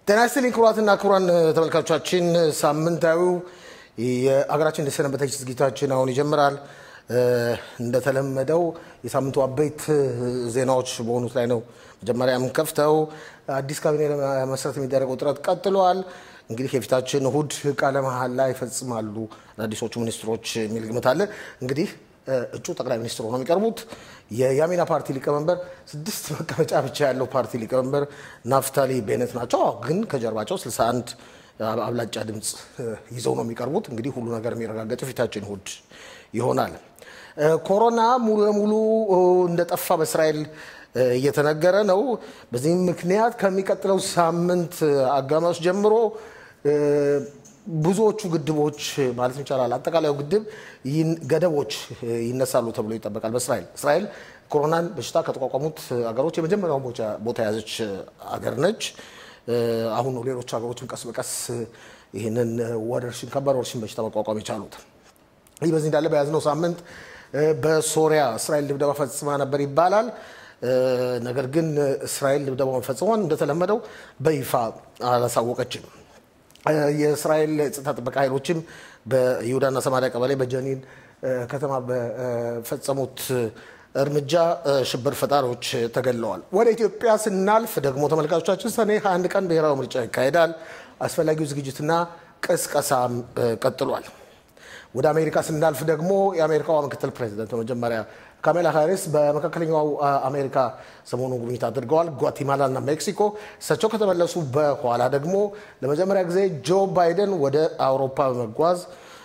ጤና ይስጥልኝ ክቡራትና ክቡራን ተመልካቾቻችን፣ ሳምንታዊው የአገራችን እንደሰነበተች ዝግጅታችን አሁን ይጀምራል። እንደተለመደው የሳምንቱ አበይት ዜናዎች በሆኑት ላይ ነው መጀመሪያ የምንከፍተው። አዲስ ካቢኔ ለመመስረት የሚደረገው ጥረት ቀጥሏል። እንግዲህ የፊታችን እሁድ ቃለ መሃላ ይፈጽማሉ አዳዲሶቹ ሚኒስትሮች የሚል ግምት አለ። እንግዲህ እጩ ጠቅላይ ሚኒስትር ሆነው የሚቀርቡት የያሚና ፓርቲ ሊቀመንበር ስድስት መቀመጫ ብቻ ያለው ፓርቲ ሊቀመንበር ናፍታሊ ቤነት ናቸው። ግን ከጀርባቸው 61 አብላጫ ድምፅ ይዘው ነው የሚቀርቡት። እንግዲህ ሁሉ ነገር የሚረጋገጠው ፊታችን እሁድ ይሆናል። ኮሮና ሙሉ ለሙሉ እንደጠፋ በእስራኤል እየተነገረ ነው። በዚህም ምክንያት ከሚቀጥለው ሳምንት አጋማሽ ጀምሮ ብዙዎቹ ግድቦች ማለት ይቻላል አጠቃላዩ ግድብ ገደቦች ይነሳሉ ተብሎ ይጠበቃል። በእስራኤል እስራኤል ኮሮናን በሽታ ከተቋቋሙት ሀገሮች የመጀመሪያውን ቦታ የያዘች ሀገር ነች። አሁን ነው ሌሎች ሀገሮችም ቀስ በቀስ ይህንን ወረርሽኝ ከባድ ወረርሽኝ በሽታ መቋቋም የቻሉት። ይህ በዚህ እንዳለ በያዝነው ሳምንት በሶሪያ እስራኤል ድብደባ ፈጽማ ነበር ይባላል። ነገር ግን እስራኤል ድብደባ መፈጸሟን እንደተለመደው በይፋ አላሳወቀችም። የእስራኤል የጸጥታ ጥበቃ ኃይሎችም በይሁዳና ሰማሪያ ቀበሌ በጀኒን ከተማ በፈጸሙት እርምጃ ሽብር ፈጣሪዎች ተገድለዋል። ወደ ኢትዮጵያ ስናልፍ ደግሞ ተመልካቾቻችን ሰኔ 21 ቀን ብሔራዊ ምርጫ ይካሄዳል። አስፈላጊው ዝግጅትና ቅስቀሳም ቀጥሏል። ወደ አሜሪካ ስናልፍ ደግሞ የአሜሪካዋ ምክትል ፕሬዚደንት በመጀመሪያ ካሜላ ሃሪስ በመካከለኛው አሜሪካ ሰሞኑን ጉብኝት አድርገዋል፣ ጓቲማላ እና ሜክሲኮ። እሳቸው ከተመለሱ በኋላ ደግሞ ለመጀመሪያ ጊዜ ጆ ባይደን ወደ አውሮፓ በመጓዝ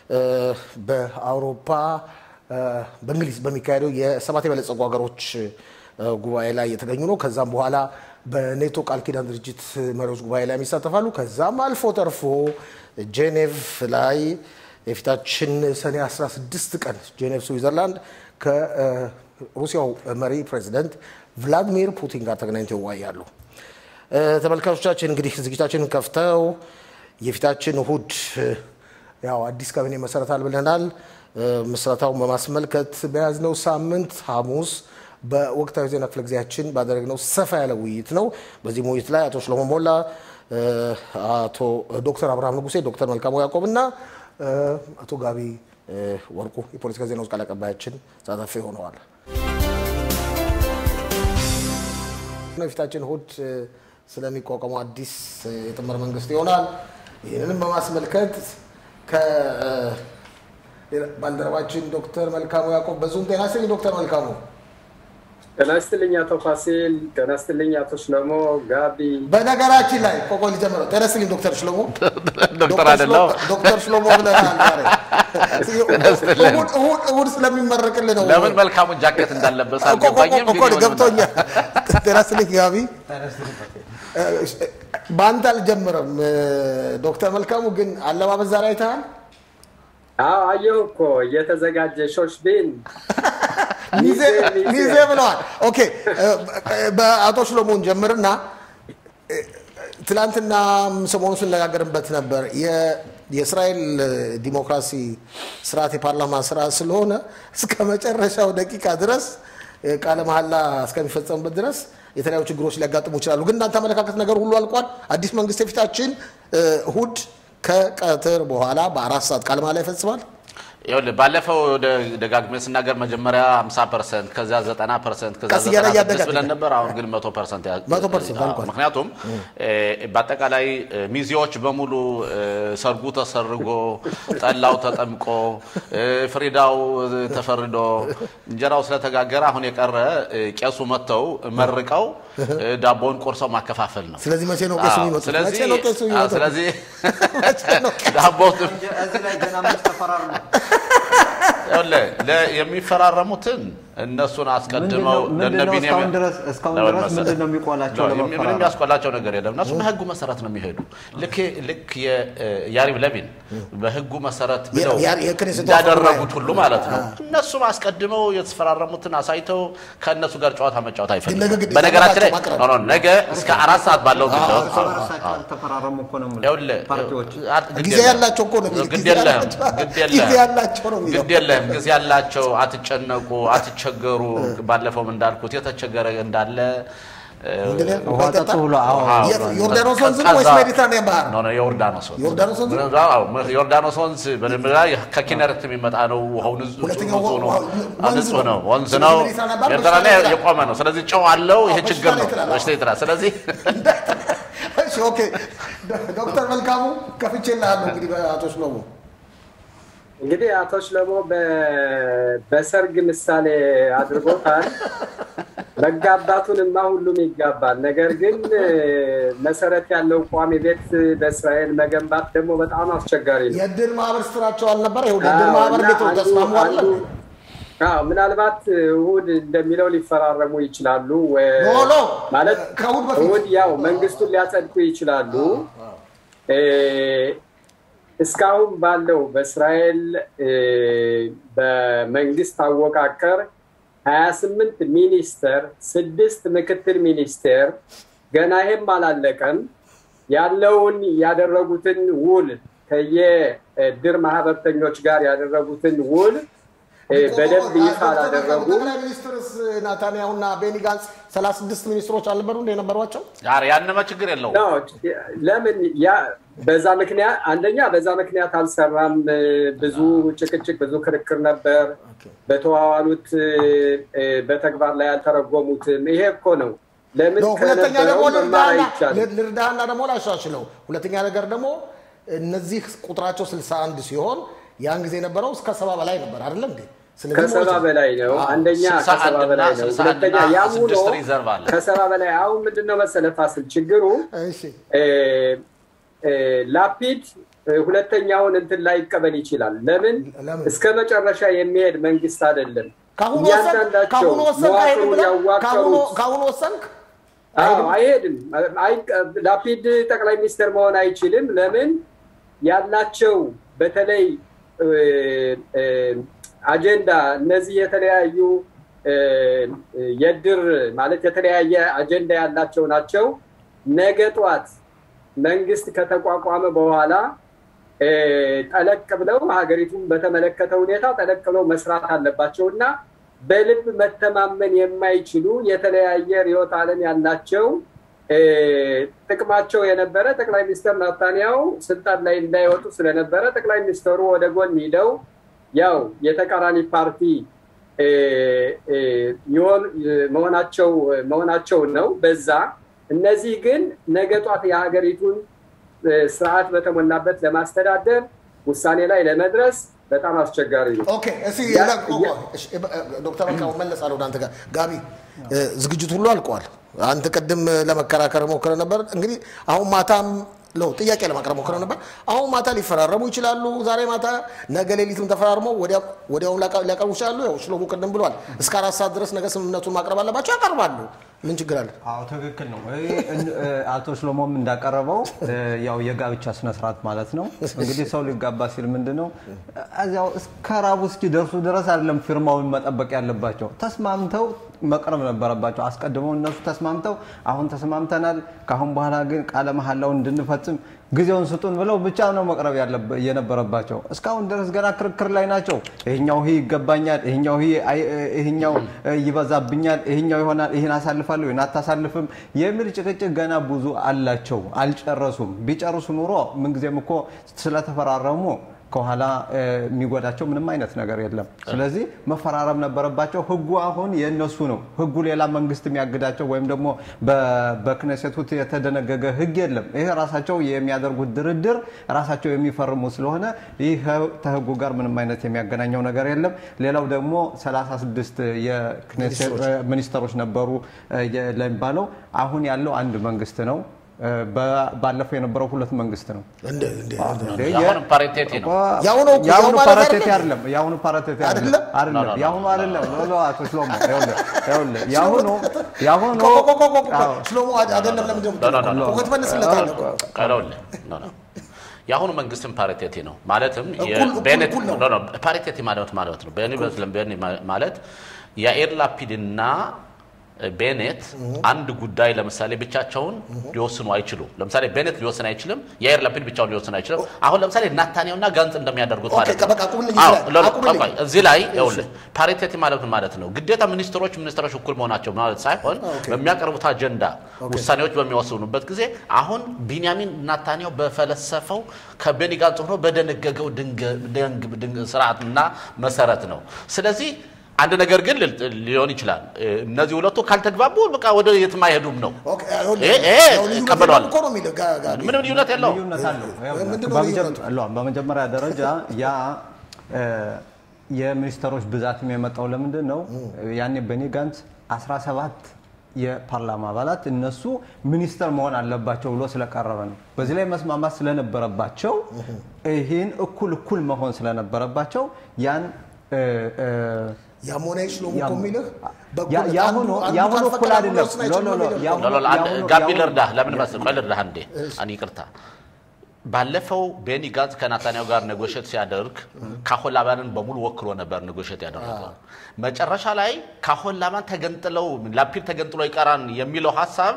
በአውሮፓ በእንግሊዝ በሚካሄደው የሰባት የበለጸጉ ሀገሮች ጉባኤ ላይ የተገኙ ነው። ከዛም በኋላ በኔቶ ቃል ኪዳን ድርጅት መሪዎች ጉባኤ ላይ የሚሳተፋሉ። ከዛም አልፎ ተርፎ ጄኔቭ ላይ የፊታችን ሰኔ 16 ቀን ጄኔቭ ስዊዘርላንድ ከሩሲያው መሪ ፕሬዚደንት ቭላዲሚር ፑቲን ጋር ተገናኝተው ይወያያሉ። ተመልካቾቻችን እንግዲህ ዝግጅታችንን ከፍተው የፊታችን እሁድ ያው አዲስ ካቢኔ መሰረታል ብለናል። ምስረታውን በማስመልከት በያዝነው ሳምንት ሐሙስ በወቅታዊ ዜና ክፍለ ጊዜያችን ባደረግነው ሰፋ ያለ ውይይት ነው። በዚህ ውይይት ላይ አቶ ሽሎሞ ሞላ፣ አቶ ዶክተር አብርሃም ንጉሴ፣ ዶክተር መልካሙ ያዕቆብ እና አቶ ጋቢ ወርቁ የፖለቲካ ዜናዎች ቃል አቀባያችን ተሳታፊ ሆነዋል። የፊታችን እሁድ ስለሚቋቋመው አዲስ የጥምር መንግስት ይሆናል። ይህንንም በማስመልከት ከባልደረባችን ዶክተር መልካሙ ያዕቆብ በዙም ጤና ይስጥልኝ ዶክተር መልካሙ። ጤና ይስጥልኝ አቶ ፋሲል። ጤና ይስጥልኝ አቶ ሽሎሞ ጋቢ። በነገራችን ላይ ቆቆ ሊጀምረው ጤና ይስጥልኝ ዶክተር ሽሎሞ ዶክተር አይደለሁ ዶክተር ሽሎሞ ብለናል። እሑድ ስለሚመረቅልህ ነው። ለምን መልካሙን ጃኬት እንዳለበስ አልገባኝም። እኮ ገብቶኛል። ጤና ይስጥልኝ ጋቢ። በአንተ አልጀምርም። ዶክተር መልካሙ ግን አለባበስ ዛሬ አይተሃል? አዎ አየሁ እኮ እየተዘጋጀ ሾሽቤን ሚዜ ብለዋል። ኦኬ በአቶ ሽሎሞን ጀምርና ትላንትና ሰሞኑ ስነጋገርበት ነበር። የእስራኤል ዲሞክራሲ ስርዓት የፓርላማ ስርዓት ስለሆነ እስከ መጨረሻው ደቂቃ ድረስ ቃለ መሐላ እስከሚፈጸምበት ድረስ የተለያዩ ችግሮች ሊያጋጥሙ ይችላሉ። ግን እናንተ አመለካከት ነገር ሁሉ አልቋል። አዲስ መንግስት የፊታችን እሁድ ከቀትር በኋላ በአራት ሰዓት ቃለ መሐላ ይፈጽማል። ይኸውልህ ባለፈው ደጋግሜ ስናገር መጀመሪያ 50 ፐርሰንት ከዚያ 90 ፐርሰንት ከዚያ ቀስ እያለ 96 እያደገ ብለን ነበር። አሁን ግን 100 ፐርሰንት ያ- 100% አዎ፣ አልቋል። ምክንያቱም በአጠቃላይ ሚዜዎች በሙሉ ሰርጉ ተሰርጎ ጠላው ተጠምቆ ፍሪዳው ተፈርዶ እንጀራው ስለተጋገረ አሁን የቀረ ቄሱ መጥተው መርቀው ዳቦውን ቆርሰው ማከፋፈል ነው። ስለዚህ መቼ ነው ቄሱ አዎ፣ የሚመጡት? ስለዚህ መቼ ነው ቄሱ አዎ፣ የሚመጡት? ስለዚህ መቼ ነው ቄሱ? ዳቦው እዚህ ላይ ገና መች ተፈራሩ ነው። ይኸውልህ ለ- የሚፈራረሙትን እነሱን አስቀድመው ምንድን ነው ለነ ቢንያሚን- እስካሁን ድረስ እስካሁን ለምን ድረስ መሰለህ? ምንድን ነው የሚቆላቸው ነው፣ ለመፈራረም? ምንም የሚያስቆላቸው ነገር የለም። እነሱ በህጉ መሰረት ነው የሚሄዱ። ልክ ልክ የያሪብ ለቢን በህጉ መሰረት ብለው ያ- የክኔሴቱ እንዳደረጉት አፈ ሁሉ ማለት ነው። እነሱም አስቀድመው የተፈራረሙትን አሳይተው ከእነሱ ጋር ጨዋታ መጫወት ነገ አይፈልግም። ግዴታ በነገራችን ላይ ማቅረብ። ኖ፣ ኖ፣ ነገ እስከ አራት ሰዓት ባለው ጊዜ ውስጥ እርስ በርሳቸው አልተፈራረሙ እኮ ነው የምልህ። ይኸውልህ ፓርቲዎች አ- ግድ ጊዜ የለህም። ያላቸው እኮ ነው የሚለው። ግድ ጊዜ የለህም ያላቸው- ግድ ጊዜ የለህም ያላቸው ነው የሚለው። ግድ የለህም ጊዜ ያላቸው አትጨነቁ፣ አትቸገሩ። ባለፈውም እንዳልኩት የተቸገረ እንዳለ ምንድን ነው? ውሃ ጠጡ ብሎ አዎ አዎ፣ የት? ዮርዳኖስ ወንዝ ነው ወይስ ቀዝቃዛ- ሜዲትራኒያን ባህር ነው? ኖ፣ ኖ፣ የዮርዳኖስ ወንዝ ዮርዳኖስ ወንዝ ነው? አዎ፣ ዮርዳኖስ ወንዝ በመጀመሪያ ከኪነረት የሚመጣ ነው። ውሃው ንጹህ ሁለተኛው ንጹህ ነው። ውሃው አዎ፣ ወንዝ ንጹህ ነው፣ ነው። ወንዝ ስለዚህ ነው። ሜዲትራኒያን ባህር ኤርትራ ላይ በሽታ ላይ የቆመ ነው። ስለዚህ ጨው አለው። ይሄ አዎ፣ ችግር በሽታ ነው። ላይ ትላለህ። በሽታ ይጥላል። ስለዚህ እሺ ኦኬ። ዶክተር መልካሙ ከፍቼልሃለሁ እንግዲህ በአቶ ሽሎሞ እንግዲህ አቶ ሽለሞ በ- በሰርግ ምሳሌ አድርጎታል። መጋባቱንማ ሁሉም ይጋባል። ነገር ግን እ፣ መሰረት ያለው ቋሚ ቤት በእስራኤል መገንባት ደግሞ በጣም አስቸጋሪ ነው። የእድር ማህበር ስትራቸው አልነበረ? ይኸው የእድር አዎ፣ ማህበር እና ቤት አንዱ- ተስማሙ አለ አንዱ- አዎ፣ ምናልባት እሁድ እንደሚለው ሊፈራረሙ ይችላሉ። ወ- ኖ ኖ ማለት ከእሁድ በፊት እሁድ ያው መንግስቱን ሊያጸድቁ ይችላሉ። እ፣ እስካሁን ባለው በእስራኤል እ፣ በመንግስት አወቃቀር ሀያ ስምንት ሚኒስተር፣ ስድስት ምክትል ሚኒስቴር ገና ይሄም አላለቀም። ያለውን ያደረጉትን ውል ከየድር ማህበርተኞች ጋር ያደረጉትን ውል እ፣ በደንብ ይፋ አላደረጉ ጠቅላይ ሚኒስትርስ ናታንያሁና ቤኒ ጋንስ ሰላሳ ስድስት ሚኒስትሮች አልነበሩ እንደ የነበሯቸው? ኧረ ያንማ ችግር የለውም። ነው። ለምን ያ በዛ ምክንያት አንደኛ በዛ ምክንያት አልሰራም። ብዙ ጭቅጭቅ፣ ብዙ ክርክር ነበር። በተዋዋሉት እ፣ በተግባር ላይ አልተረጎሙትም። ይሄ እኮ ነው። ለምን ነው። ሁለተኛ ደግሞ ከነበረው መማር ልርዳህና አይቻልም? ልርዳህና ደግሞ ላሻሽለው። ሁለተኛ ነገር ደግሞ እነዚህ ቁጥራቸው 61 ሲሆን ያን ጊዜ የነበረው እስከ ሰባ በላይ ነበር አይደለም እንዴ? ስለዚህ ከሰባ ሞልቷል። በላይ ነው። አንደኛ ስልሳ ከሰባ አንድ እና በላይ ነው። ስልሳ አንድ ሁለተኛ እና ያም ሆኖ ስድስት ሪዘርቭ አለ። ከሰባ በላይ አሁን ምንድን ነው መሰለህ ፋሲል ችግሩ እሺ እ፣ እ፣ ላፒድ እ፣ ሁለተኛውን እንትን ላይ ይቀበል ይችላል። ለምን ለምን? እስከ መጨረሻ የሚሄድ መንግስት አይደለም። ካሁኑ ወሰንክ እያንዳንዳቸው ካሁኑ ወሰንክ አይሄድም መዋቅሩን ብለህ ካሁኑ ያዋቀሩት ካሁኑ ወሰንክ አዎ፣ አይሄድም። አይ- ላፒድ ጠቅላይ ሚኒስትር መሆን አይችልም። ለምን ያላቸው በተለይ እ፣ እ፣ አጀንዳ እነዚህ የተለያዩ እ፣ የድር ማለት የተለያየ አጀንዳ ያላቸው ናቸው። ነገ ጧት መንግስት ከተቋቋመ በኋላ እ፣ ጠለቅ ብለው ሀገሪቱን በተመለከተ ሁኔታ ጠለቅ ብለው መስራት አለባቸው እና በልብ መተማመን የማይችሉ የተለያየ ርዕዮተ ዓለም ያላቸው እ፣ ጥቅማቸው የነበረ ጠቅላይ ሚኒስትር ናታንያሁ ስልጣን ላይ እንዳይወጡ ስለነበረ ጠቅላይ ሚኒስትሩ ወደ ጎን ሂደው ያው የተቃራኒ ፓርቲ እ፣ እ፣ የሆኑ- መሆናቸው መሆናቸው ነው። በዛ እነዚህ ግን ነገ ጧት የሀገሪቱን እ፣ ስርዓት በተሞላበት ለማስተዳደር ውሳኔ ላይ ለመድረስ በጣም አስቸጋሪ ነው። ኦኬ እስኪ ያ- ላ- ቆይ፣ ያ- ቆይ፣ እሺ፣ እ- እ- ዶክተር መልካሙ መለሳለሁ ወደ አንተ ጋር ጋቢ እ፣ ዝግጅት ሁሉ አልቋል። አንተ ቅድም ለመከራከር ሞክረ ነበር። እንግዲህ አሁን ማታም ለው ጥያቄ ለማቅረብ ሞክረ ነበር። አሁን ማታ ሊፈራረሙ ይችላሉ። ዛሬ ማታ፣ ነገ ሌሊትም ተፈራርመው ወዲያ- ወዲያውኑ ሊያቀ- ሊያቀርቡ ይችላሉ። ያው ሽሎሙ ቅድም ብሏል። እስከ አራት ሰዓት ድረስ ነገ ስምምነቱን ማቅረብ አለባቸው። ያቀርባሉ። ምን ችግር አለ? አዎ ትክክል ነው። ይሄ እን- እ፣ አቶ ሽሎሞም እንዳቀረበው እ፣ ያው የጋብቻ ስነስርዓት ማለት ነው። እንግዲህ ሰው ሊጋባ ሲል ምንድን ነው እዚያው እስከ ራቡ እስኪደርሱ ድረስ አይደለም ፊርማውን መጠበቅ ያለባቸው፣ ተስማምተው መቅረብ ነበረባቸው። አስቀድመው እነሱ ተስማምተው አሁን ተስማምተናል፣ ከአሁን በኋላ ግን ቃለ መሐላውን እንድንፈጽም ጊዜውን ስጡን ብለው ብቻ ነው መቅረብ ያለበ- የነበረባቸው። እስካሁን ድረስ ገና ክርክር ላይ ናቸው። ይሄኛው ይህ ይገባኛል፣ ይሄኛው ይህ አይ- ይሄኛው እ፣ ይበዛብኛል፣ ይሄኛው ይሆናል፣ ይህን አሳልፋለሁ፣ ይህን አታሳልፍም የሚል ጭቅጭቅ ገና ብዙ አላቸው። አልጨረሱም። ቢጨርሱ ኑሮ ምንጊዜም እኮ ስለተፈራረሙ ከኋላ እ፣ የሚጎዳቸው ምንም አይነት ነገር የለም። ስለዚህ መፈራረም ነበረባቸው። ህጉ አሁን የእነሱ ነው። ህጉ ሌላ መንግስት የሚያግዳቸው ወይም ደግሞ በ- በክነሴቱ የተደነገገ ህግ የለም። ይሄ ራሳቸው የሚያደርጉት ድርድር ራሳቸው የሚፈርሙ ስለሆነ ይህ ከህጉ ጋር ምንም አይነት የሚያገናኘው ነገር የለም። ሌላው ደግሞ 36 የክኔሴት ሚኒስተሮች ነበሩ እ፣ የ- ለሚባለው አሁን ያለው አንድ መንግስት ነው። እ፣ በ- ባለፈው የነበረው ሁለት መንግስት ነው። እንደ እንደ እንደ የአሁኑ ፓሪቴቲ ነው። ያሁኑ እኮ- ያው የአሁኑ ማለት ፓራቴቲ አይደለም። አይደለም። የአሁኑ ፓራቴቲ አይደለም። አይደለም? አይደለም። ኖ፣ ኖ፣ ኖ፣ የአሁኑ አይደለም። ኖ፣ ኖ፣ አቶ ሽሎሞ ይኸውልህ፣ ይኸውልህ የአሁኑ የአሁኑ ቆይ፣ ቆይ፣ ቆይ፣ ቆይ፣ ቆይ። አዎ። ሽሎሙ አይደለም ለምንድን ነው ኖ፣ ኖ፣ ኖ፣ የምትለው? እኮ ትመልስለታለህ እኮ። ቀለውልህ ኖ፣ ኖ። የአሁኑ መንግስትም ፓሪቴቲ ነው ማለትም እኩል- እኩል- ቤኔት እኩል ነው። ኖ፣ ኖ፣ ፓሪቴቲ ማለት ማለት ነው ቤኒ በስለም ቤኒ ማለት የአኤር ላፒድና ቤኔት አንድ ጉዳይ ለምሳሌ ብቻቸውን ሊወስኑ አይችሉም። ለምሳሌ ቤኔት ሊወስን አይችልም። የአየር ላፒድ ብቻውን ሊወስን አይችልም። አሁን ለምሳሌ ናታንያውና ጋንጽ እንደሚያደርጉት ኦኬ፣ ማለት ነው። በቃ አቁምልኝ አዎ፣ እዚህ ላይ፣ ለ- አቁምልኝ። ቆይ፣ እዚህ ላይ ይኸውልህ ፓሪቴቲ ማለት ምን ማለት ነው? ግዴታ ሚኒስትሮች ሚኒስትሮች እኩል መሆናቸው ማለት ሳይሆን ኦኬ። በሚያቀርቡት አጀንዳ ውሳኔዎች በሚወስኑበት ጊዜ አሁን ቢንያሚን ናታንያው በፈለሰፈው ከቤኒ ጋንጽ ሆኖ በደነገገው ድንገ- ድንግ- ድንግ- ስርዓትና መሰረት ነው። ስለዚህ አንድ ነገር ግን ል- ሊሆን ይችላል። እነዚህ ሁለቱ ካልተግባቡ በቃ ወደ የትም አይሄዱም ነው። ኦኬ፣ ይኸውልህ፣ ይሄ- ይሄ ያው ልዩነት እቀበለዋለሁ። የለም እኮ ነው የሚለው ጋ- ጋቢ። ምንም ልዩነት የለውም። ልዩነት አለው። ምንድን ነው በመጀመ- ልዩነቱ? ለ- በመጀመሪያ ደረጃ ያ እ፣ የሚኒስተሮች ብዛትም የመጣው ለምንድን ነው? ያኔ በኒ ጋንት 17 የፓርላማ አባላት እነሱ ሚኒስተር መሆን አለባቸው ብሎ ስለቀረበ ነው። በዚህ ላይ መስማማት ስለነበረባቸው ይህን እኩል እኩል መሆን ስለነበረባቸው ያን እ፣ እ፣ ያም ሆነ ይህ ሽሎሞ እኮ ያም- የሚልህ ያ- በእኩልነት ያሁኑ አንዱ- አንዱ ያሁኑ ካልፈቀደ እኩል አንዱ አይደለም። ሊወስን አይችልም ሎ- ሎ- ነው የሚለው። ያሁኑ- ሎሎ አንድ ያሁኑ- ጋቢ ያሁኑ- ልርዳህ። ለምን መሰለህ? ቆይ ልርዳህ አንዴ። እኔ ይቅርታ ባለፈው ቤኒ ጋንዝ ከናታንያሁ ጋር ኔጎሽት ሲያደርግ ካሆላባንን በሙሉ ወክሎ ነበር ኔጎሽት ያደረገው። መጨረሻ ላይ ካሆላባን ተገንጥለው ላፒድ ተገንጥሎ ይቀራን የሚለው ሀሳብ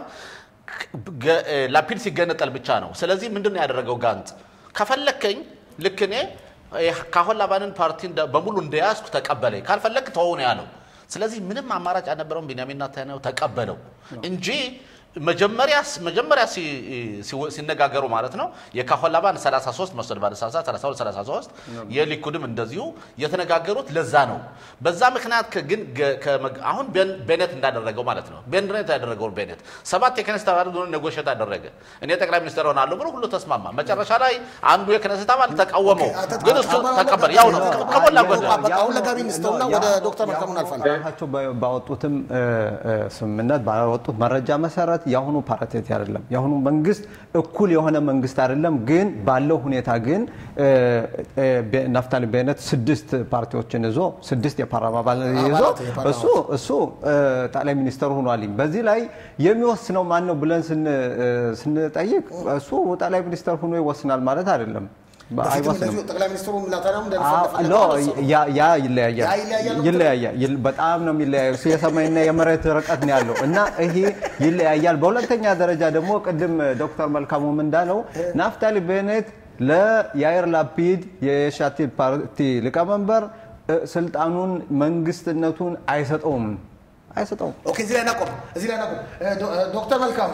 ገ- ላፒድ ሲገነጠል ብቻ ነው። ስለዚህ ምንድን ነው ያደረገው ጋንዝ? ከፈለከኝ ልክ እኔ ካሆላባንን ፓርቲ እንደ- በሙሉ እንደያዝኩ ተቀበለኝ፣ ካልፈለግ ተወው ነው ያለው። ስለዚህ ምንም አማራጭ አልነበረውም። ቢንያሚን ኔታንያሁ ተቀበለው እንጂ መጀመሪያ መጀመሪያ ሲ- ሲ- ሲነጋገሩ ማለት ነው የካሆላባን 33 መሰል ባለሳሳት 32 33 የሊኩድም እንደዚሁ የተነጋገሩት ለዛ ነው። በዛ ምክንያት ከ- ግን ገ- ከመግ- አሁን ቤን- ቤኔት እንዳደረገው ማለት ነው ቤኔት ያደረገውን ቤኔት ሰባት የክነስት አባል ሆኖ ኔጎሽት አደረገ። እኔ ጠቅላይ ሚኒስትር ሆናለሁ ብሎ ሁሉ ተስማማ። መጨረሻ ላይ አንዱ የክነስት አባል ተቃወመው፣ ግን እሱ ተቀበለ። ያው ነው ከሞላ ጎደል በቃ አሁን ለጋቢ እንስተውና ወደ ዶክተር መልካሙ እናልፋለን። ራሳቸው ባ- ባወጡትም እ፣ እ፣ ስምምነት ባወጡት መረጃ መሰረት የአሁኑ ፓሪቴቲ አይደለም። የአሁኑ መንግስት እኩል የሆነ መንግስት አይደለም። ግን ባለው ሁኔታ ግን እ፣ እ፣ ቤ- ናፍታሊ ቤነት ስድስት ፓርቲዎችን ይዞ ስድስት የፓርላማ አባል ይዞ አባላት የፓርላማ እሱ እሱ እ፣ ጠቅላይ ሚኒስተር ሆኗል። በዚህ ላይ የሚወስነው ማን ነው ብለን ስን- እ፣ ስንጠይቅ እሱ ጠቅላይ ሚኒስተር ሆኖ ይወስናል ማለት አይደለም። በፊትም አይወስንም። እንደዚሁ ጠቅላይ ሚኒስትሩ ናታንያሁም ኖ እንደፈለፈ ያ ያ ይለያያል ያ ይለያያል ነው ይለያያል ይል- በጣም ነው የሚለያየው። እሱ የሰማይና የመሬት ርቀት ነው ያለው እና ይሄ ይለያያል። በሁለተኛ ደረጃ ደግሞ ቅድም ዶክተር መልካሙም እንዳለው ናፍታሊ ቤኔት ለያይር ላፒድ የሻቲድ ፓርቲ ሊቀመንበር እ፣ ስልጣኑን መንግስትነቱን አይሰጠውም አይሰጠውም። ኦኬ፣ እዚህ ላይ እናቆም፣ እዚህ ላይ እናቆም። እ፣ ዶ- እ፣ ዶክተር መልካሙ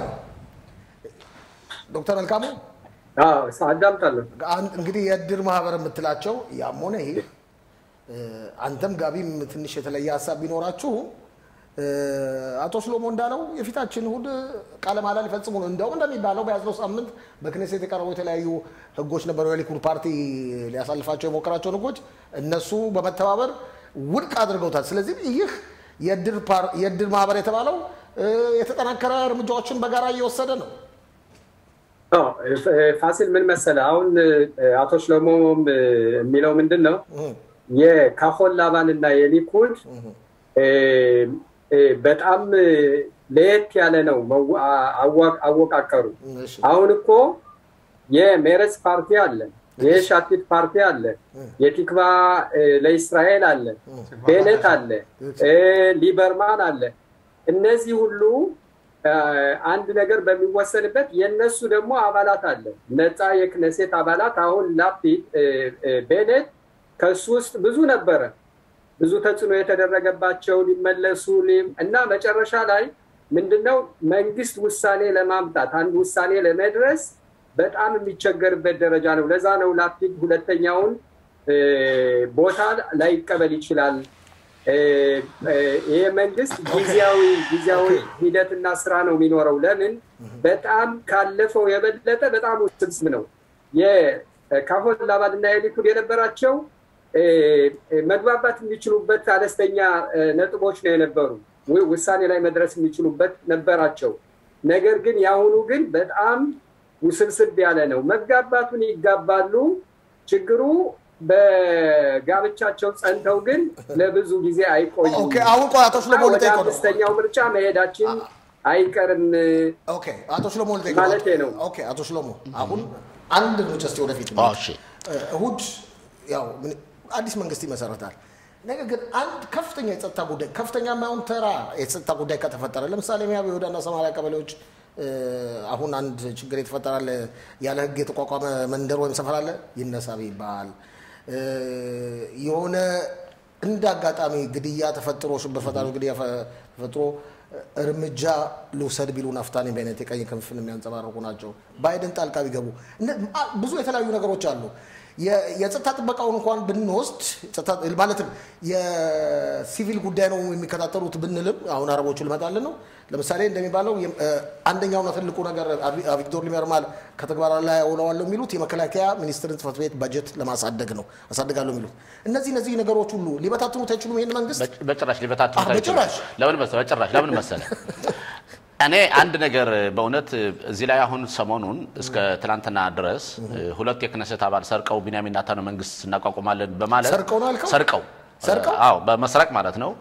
ዶክተር መልካሙ አዎ፣ አዳምጣለሁ። አን- እንግዲህ የእድር ማህበር የምትላቸው ያም ሆነ ይሄ እ፣ አንተም ጋቢም ትንሽ የተለየ ሀሳብ ቢኖራችሁ እ፣ አቶ ሽሎሞ እንዳለው የፊታችን እሑድ ቃለ መሃላ ሊፈጽሙ ነው። እንዲያውም እንደሚባለው በያዝነው ሳምንት በክኔሴት የቀረቡ የተለያዩ ህጎች ነበሩ። የሊኩድ ፓርቲ ሊያሳልፋቸው የሞከራቸውን ህጎች እነሱ በመተባበር ውድቅ አድርገውታል። ስለዚህ ይህ የእድር ፓር- የእድር ማህበር የተባለው እ፣ የተጠናከረ እርምጃዎችን በጋራ እየወሰደ ነው። አዎ፣ እ፣ ፋሲል ምን መሰለህ፣ አሁን እ፣ አቶ ሽሎሞም እ፣ የሚለው ምንድን ነው የካሆን ላባን እና የሊኩድ እ፣ እ፣ በጣም እ፣ ለየት ያለ ነው መዋ- አዋ- አወቃቀሩ። እሺ። አሁን እኮ የሜረስ ፓርቲ አለ፣ የሻቲት ፓርቲ አለ፣ የቲክቫ እ፣ ለእስራኤል አለ፣ ቤኔት አለ፣ እ፣ ሊበርማን አለ። እነዚህ ሁሉ እ፣ አንድ ነገር በሚወሰንበት የነሱ ደግሞ አባላት አለ፣ ነፃ የክነሴት አባላት። አሁን ላፒድ እ፣ እ፣ ቤኔት ከሱ ውስጥ ብዙ ነበረ ብዙ ተጽዕኖ የተደረገባቸው ሊመለሱ ሊ- እና መጨረሻ ላይ ምንድነው መንግስት ውሳኔ ለማምጣት አንድ ውሳኔ ለመድረስ በጣም የሚቸገርበት ደረጃ ነው። ለዛ ነው ላፒድ ሁለተኛውን እ፣ ቦታ ላይቀበል ይችላል። እ፣ እ፣ ይሄ መንግስት ጊዜያዊ ጊዜያዊ ሂደትና ስራ ነው የሚኖረው። ለምን በጣም ካለፈው የበለጠ በጣም ውስብስብ ነው። የካሆን ላባል እና የሊኩድ የነበራቸው እ፣ እ፣ መግባባት የሚችሉበት አነስተኛ እ፣ ነጥቦች ነው የነበሩ ው- ውሳኔ ላይ መድረስ የሚችሉበት ነበራቸው። ነገር ግን የአሁኑ ግን በጣም ውስብስብ ያለ ነው። መጋባቱን ይጋባሉ። ችግሩ በጋብቻቸው ጸንተው ግን ለብዙ ጊዜ አይቆዩም። ኦኬ፣ አሁን ቆይ አቶ ሽሎሞ ወደ ልጠይቀው ነው። አምስተኛው ምርጫ መሄዳችን አይቀርም። ኦኬ፣ አቶ ሽሎሞ ልጠይቀው ማለቴ ነው። ኦኬ፣ አቶ ሽሎሞ አሁን አንድ እርምጃ እስኪ ወደፊት አዎ፣ እሺ። እሁድ ያው ምን- አዲስ መንግስት ይመሰረታል። ነገር ግን አንድ ከፍተኛ የጸጥታ ጉዳይ ከፍተኛ የማይሆን ተራ የጸጥታ ጉዳይ ከተፈጠረ ለምሳሌ ሚያ በይሁዳና ሰማሪያ ቀበሌዎች እ፣ አሁን አንድ ችግር የተፈጠራለ ያለ ሕግ የተቋቋመ መንደር ወይም ሰፈር አለ ይነሳ ቢባል እ፣ የሆነ እንደ አጋጣሚ ግድያ ተፈጥሮ ሽብር ፈጣሪ ግድያ ፈ- ተፈጥሮ እርምጃ ልውሰድ ቢሉ ናፍታኒ ቤኔት የቀኝ ክንፍን የሚያንጸባርቁ ናቸው። ባይደን ጣልቃ ቢገቡ እነ- አ- ብዙ የተለያዩ ነገሮች አሉ። የ- የጸጥታ ጥበቃውን እንኳን ብንወስድ ጸጥታ- ማለትም የሲቪል ጉዳይ ነው የሚከታተሉት ብንልም አሁን አረቦቹ ልመጣልን ነው። ለምሳሌ እንደሚባለው የም- እ፣ አንደኛውና ትልቁ ነገር አቪ- አቪግዶር ሊበርማል ከተግባር ላይ አውለዋለሁ የሚሉት የመከላከያ ሚኒስትርን ጽሕፈት ቤት በጀት ለማሳደግ ነው አሳድጋለሁ የሚሉት እነዚህ እነዚህ ነገሮች ሁሉ ሊበታትኑት አይችሉም ይህን መንግስት በጭ- በጭራሽ ሊበታትኑት አዎ፣ አይችሉም። በጭራሽ። ለምን መሰለህ? በጭራሽ ለምን መሰለህ? እኔ አንድ ነገር በእውነት እዚህ ላይ አሁን ሰሞኑን እስከ ትናንትና ድረስ ሁለት የክነሰት አባል ሰርቀው ቢንያሚን ኔታንያሁ መንግስት እናቋቁማለን በማለት ሰርቀው ነው ያልከው? ሰርቀው ሰርቀው? አዎ በመስረቅ ማለት ነው።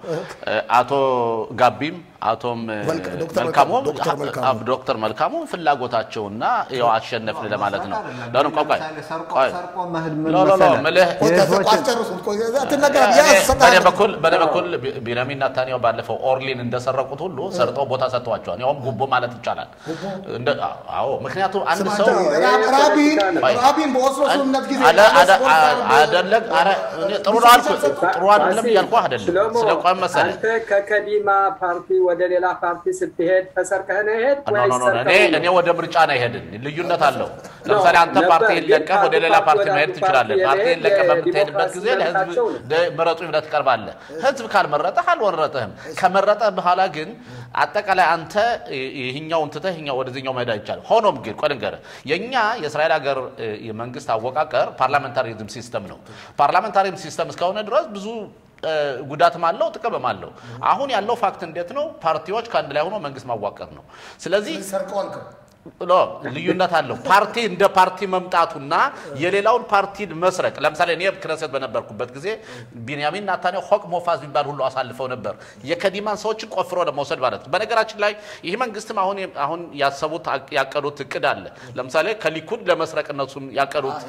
አቶ ጋቢም አቶም መልካ- ዶክተር መልካሙ ዶክተር መልካሙ። አዎ፣ ዶክተር መልካሙ ፍላጎታቸውና ያው አሸነፍን ለማለት ነው። ለምን ቆይ ቆይ ሰርቆ ቆይ ሰርቆ መሄድ ምን ሎ ሎ ሎ መሰለህ? ምልህ ቆይ፣ የህዝቦችን- አስጨርሱት። ቆይ፣ አትናገር። ያ እኔ ሰጣ- በእኔ በኩል በእኔ በኩል ቢ- ቢንያሚን ኔታንያሁ ባለፈው ኦርሊን እንደሰረቁት ሁሉ ሰርጠው ቦታ ሰጥተዋቸዋል። ያውም ጉቦ ማለት ይቻላል። እንደ- አዎ ምክንያቱም አንድ ስማ ሰው አንተ፣ ራ- ራቢን ቆይ። ራቢን በኦስሎ ስምምነት ጊዜ አለ- አለ- ስፖርት አ- አርብ- አደለም ኧረ እኔ ጥሩ ነው አልኩህ። ጥሩ አይደለም እያልኩህ አይደለም። ሽሎሞ፣ ስለ ቆይ መሰለህ አንተ ከከዲማ ፓርቲ ወደ ሌላ ፓርቲ ስትሄድ ተሰርቀህ ነው ሄድ ኖ ኖ ኖ ኖ፣ እኔ እኔ ወደ ምርጫ ነው ይሄድን ልዩነት አለው። ለምሳሌ አንተ ነበር፣ ፓርቲህን ግን ለቀህ ወደ ሌላ ከአንዱ ፓርቲ ፓርቲ መሄድ ወደ ትችላለህ። አንዱ ፓርቲ ፓርቲህን ለቀህ የመሄድ በምትሄድበት ጊዜ የዲሞክራሲ ለህዝብ መብታቸው ነው። ደ- ምረጡኝ ብለህ ትቀርባለህ። ህዝብ ካልመረጠህ አልወረጠህም። ከመረጠህ በኋላ ግን አጠቃላይ አንተ ይህኛውን ትተህ ይህኛው ወደዚህኛው መሄድ አይቻልም። ሆኖም ግን ቆይ ልንገርህ፣ የእኛ የእስራኤል ሀገር እ፣ የመንግስት አወቃቀር ፓርላሜንታሪዝም ሲስተም ነው። ፓርላሜንታሪዝም ሲስተም እስከሆነ ድረስ ብዙ እ፣ ጉዳትም አለው ጥቅምም አለው። አሁን ያለው ፋክት እንዴት ነው? ፓርቲዎች ከአንድ ላይ ሆኖ መንግስት ማዋቀር ነው። ስለዚህ ሰርቀው አልከው። ሎ ልዩነት አለው። ፓርቲ እንደ ፓርቲ መምጣቱና የሌላውን ፓርቲ መስረቅ። ለምሳሌ እኔ ክነሰት በነበርኩበት ጊዜ ቢንያሚን ናታንያሁ ሆቅ ሞፋዝ የሚባል ሁሉ አሳልፈው ነበር፣ የከዲማን ሰዎችን ቆፍሮ ለመውሰድ ማለት ነው። በነገራችን ላይ ይህ መንግስትም አሁን አሁን ያሰቡት ያቀዱት እቅድ አለ። ለምሳሌ ከሊኩድ ለመስረቅ እነሱም ያቀዱት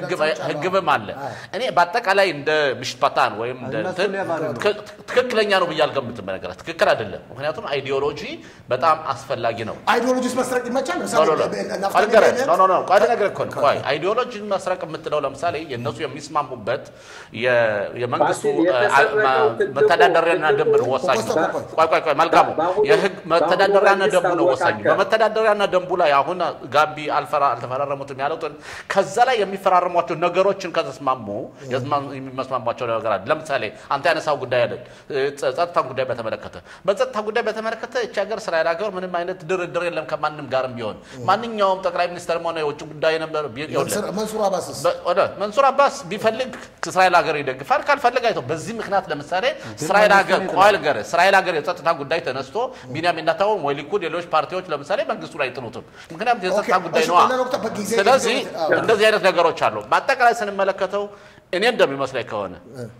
ህግብም አለ። እኔ በአጠቃላይ እንደ ምሽት ፓታን ወይም እንደ እነሱ እንትን ሌባ ነው። ትክ- ትክክለኛ ነው ብዬ አልገምትም። በነገራት ትክክል አይደለም። ምክንያቱም አይዲዮሎጂ በጣም አስፈላጊ ነው። አይዲዮሎጂስ መስረቅ ይመቻል። ኖ ለምሳሌ ኖ ኖ ናፍታሊ ቆይ ልንገርህ። ቤኔት- ኖ ኖ ኖ ቆይ ልነግርህ እኮ ነው። ቆይ አይዲዮሎጂን መስረቅ የምትለው ለምሳሌ የእነሱ የሚስማሙበት የ- የመንግስቱ ፋሲል፣ የተሰረቀው አ- ማ- ትልቁ- መተዳደሪያና ደንብ ነው ወሳኝ። ቆይ፣ ቆይ ቆይ ቆይ መልካሙ በአሁኑ- የህግ መተዳደሪያና በአሁኑ ደንቡ ነው መንግስት ወሳኝ። አወቃቀር በመተዳደሪያና ደንቡ ላይ አሁን ጋቢ አልፈራ አልተፈራረሙትም ያሉትን ከዛ ላይ የሚፈራረሟቸው ነገሮችን ከተስማሙ የስማ- የሚመስማሟቸው ነገር አለ። ለምሳሌ አንተ ያነሳው ጉዳይ አይደል ጸ- ጸጥታ ጉዳይ በተመለከተ በጸጥታ ጉዳይ በተመለከተ እቺ ሀገር እስራኤል ሀገር ምንም አይነት ድርድር የለም ከማንም ጋርም ቢሆን ማንኛውም ጠቅላይ ሚኒስትርም ሆነ የውጭ ጉዳይ ነበር ቢ- ይኸውልህ፣ መንሱር- መንሱር አባስስ በ- ወደ መንሱር አባስ ቢፈልግ እስራኤል ሀገር ይደግፋል፣ ካልፈልግ አይተው። በዚህ ምክንያት ለምሳሌ እስራኤል ሀገር ቆይ ልንገርህ፣ እስራኤል ሀገር የጸጥታ ጉዳይ ተነስቶ ቢንያሚን ኔታንያሁ ወይ ሊኩድ ሌሎች ፓርቲዎች ለምሳሌ መንግስቱ ላይ አይጥሉትም። ምክንያቱም የጸጥታ ኦኬ፣ ጉዳይ እሺ፣ ነዋ። በሌላ ወቅት በጊዜ ስለዚህ አዎ። እንደዚህ አይነት ነገሮች አሉ። በአጠቃላይ ስንመለከተው እኔ እንደሚመስለኝ ከሆነ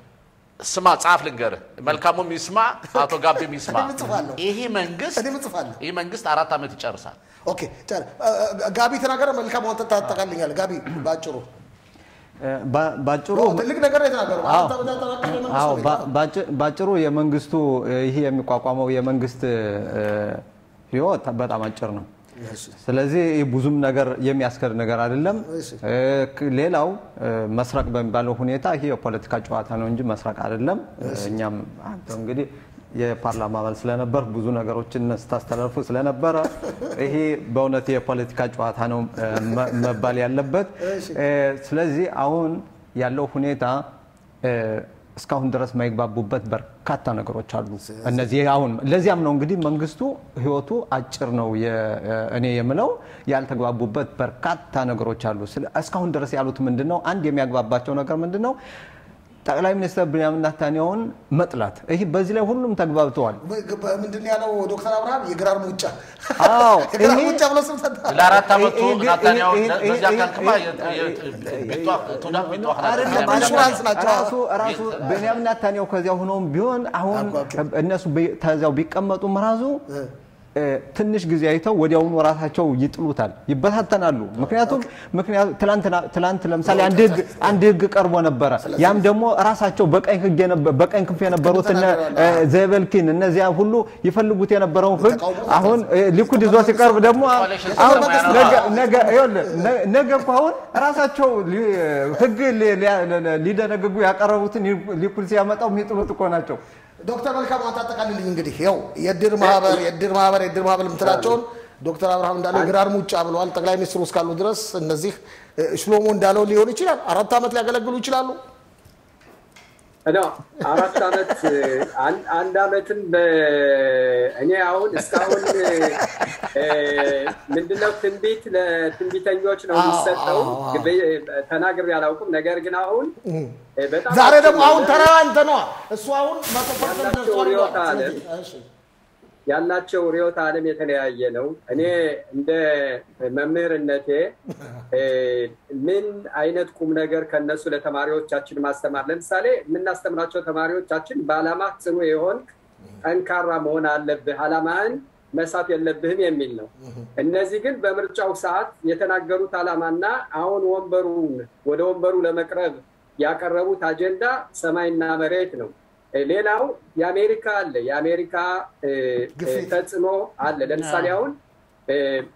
ስማ፣ ጻፍ ልንገርህ፣ መልካሙም ይስማ፣ አቶ ጋቢም ይስማ። እኔም እጽፋለሁ። ይሄ መንግስት እኔም እጽፋለሁ። ይህ መንግስት አራት ዓመት ይጨርሳል። ኦኬ ጨር- አ- አ- ጋቢ ተናገረ። መልካም አንተ ታጠቃልኛል። ጋቢ ባጭሩ ባ- ባጭሩ ትልቅ ነገር ነው የተናገረው። አዎ። አንተ ወደ ተናገረ መንግስት አዎ ነው ባ- ባጭ- ባጭሩ የመንግስቱ እ፣ ይህ የሚቋቋመው የመንግስት እ፣ ህይወት በጣም አጭር ነው። እሺ። ስለዚህ ይህ ብዙም ነገር የሚያስከድ ነገር አይደለም። እሺ። እ፣ ክ- ሌላው እ፣ መስረቅ በሚባለው ሁኔታ ይህ የፖለቲካ ጨዋታ ነው እንጂ መስረቅ አይደለም። እኛም አንተ እንግዲህ የፓርላማ አባል ስለነበር ብዙ ነገሮችን ስታስተላልፉ ስለነበረ ይሄ በእውነት የፖለቲካ ጨዋታ ነው እ፣ መ- መባል ያለበት። እ፣ ስለዚህ አሁን ያለው ሁኔታ እ፣ እስካሁን ድረስ የማይግባቡበት በርካታ ነገሮች አሉ። እነዚህ አሁን ለዚያም ነው እንግዲህ መንግስቱ ህይወቱ አጭር ነው የ- እኔ የምለው ያልተግባቡበት በርካታ ነገሮች አሉ። ስለ- እስካሁን ድረስ ያሉት ምንድን ነው? አንድ የሚያግባባቸው ነገር ምንድን ነው? ጠቅላይ ሚኒስትር ብንያሚን ኔታንያሁን መጥላት። ይህ በዚህ ላይ ሁሉም ተግባብተዋል። ምንድን ነው ያለው ዶክተር አብርሃም የግራር ሙጫ አዎ፣ የግራር ይሄ- ሙጫ ብሎ ስም ሰጠ። ለአራት ዓመቱ ይሄ- ይሄ- ናታንያሁ ይሄ- ይሄ- በዚያ ይሄ- ካልክማ ይሄ- አይደለም፣ ኢንሹራንስ ናቸው። ራሱ ራሱ ቤንያሚን ኔታንያሁ ከዚያ ሆኖም ቢሆን አሁን ኦኬ። እነሱ በ- ከዚያው ቢቀመጡም ራሱ እ፣ ትንሽ ጊዜ አይተው ወዲያውኑ ራሳቸው ይጥሉታል፣ ይበታተናሉ። ምክንያቱም ምክንያቱም ትላንትና ትላንት ለምሳሌ አንድ ህግ አንድ ህግ ቀርቦ ነበረ። ያም ደግሞ ራሳቸው በቀኝ ህግ የነበ- በቀኝ ክንፍ የነበሩት እነ እ፣ ዘበልኪን እነዚያ ሁሉ ይፈልጉት የነበረውን ህግ አሁን እ፣ ሊኩድ ይዞ ሲቀርብ ደግሞ አሁን ነገ- ነገ ይኸውልህ፣ ነ- ነገ እኮ አሁን ራሳቸው ሊ- ህግ ሊ- ሊያ- ሊደነግጉ ያቀረቡትን ሊኩድ ሲያመጣው የሚጥሉት እኮ ናቸው። ዶክተር መልካም አንተ አጠቃልልኝ እንግዲህ ያው የእድር ማህበር የእድር ማህበር የእድር ማህበር የምትላቸውን ዶክተር አብርሃም እንዳለው ግራር ሙጫ ብለዋል። ጠቅላይ ሚኒስትሩ እስካሉ ድረስ እነዚህ እ፣ ሽሎሞ እንዳለው ሊሆን ይችላል አራት ዓመት ሊያገለግሉ ይችላሉ። ነው አራት ዓመት አንድ- አንድ ዓመትም በ- እኔ አሁን እስካሁን እ፣ ምንድነው ትንቢት ለትንቢተኞች ነው የሚሰጠው ተናግሬ አላውቅም። ነገር ግን አሁን እ፣ በጣም ዛሬ ደግሞ አሁን አስቸጋሪ- ተራ አንተ ነዋ። እሱ አሁን መቶ ፐርሰንት ያላቸው ደርሷል ብለዋል። ርዕዮተ ዓለም ስለዚህ፣ እሺ። ያላቸው ርዕዮተ ዓለም የተለያየ ነው። እኔ እንደ መምህርነቴ እ፣ ምን አይነት ቁም ነገር ከነሱ ለተማሪዎቻችን ማስተማር ለምሳሌ የምናስተምራቸው ተማሪዎቻችን በዓላማ ጽኑ የሆንክ ጠንካራ መሆን አለብህ፣ ዓላማህን መሳት የለብህም የሚል ነው። እነዚህ ግን በምርጫው ሰዓት የተናገሩት ዓላማና አሁን ወንበሩን ወደ ወንበሩ ለመቅረብ ያቀረቡት አጀንዳ ሰማይና መሬት ነው። እ፣ ሌላው የአሜሪካ አለ የአሜሪካ እ፣ ግፊት። ተጽዕኖ አለ። ለምሳሌ አሁን እ፣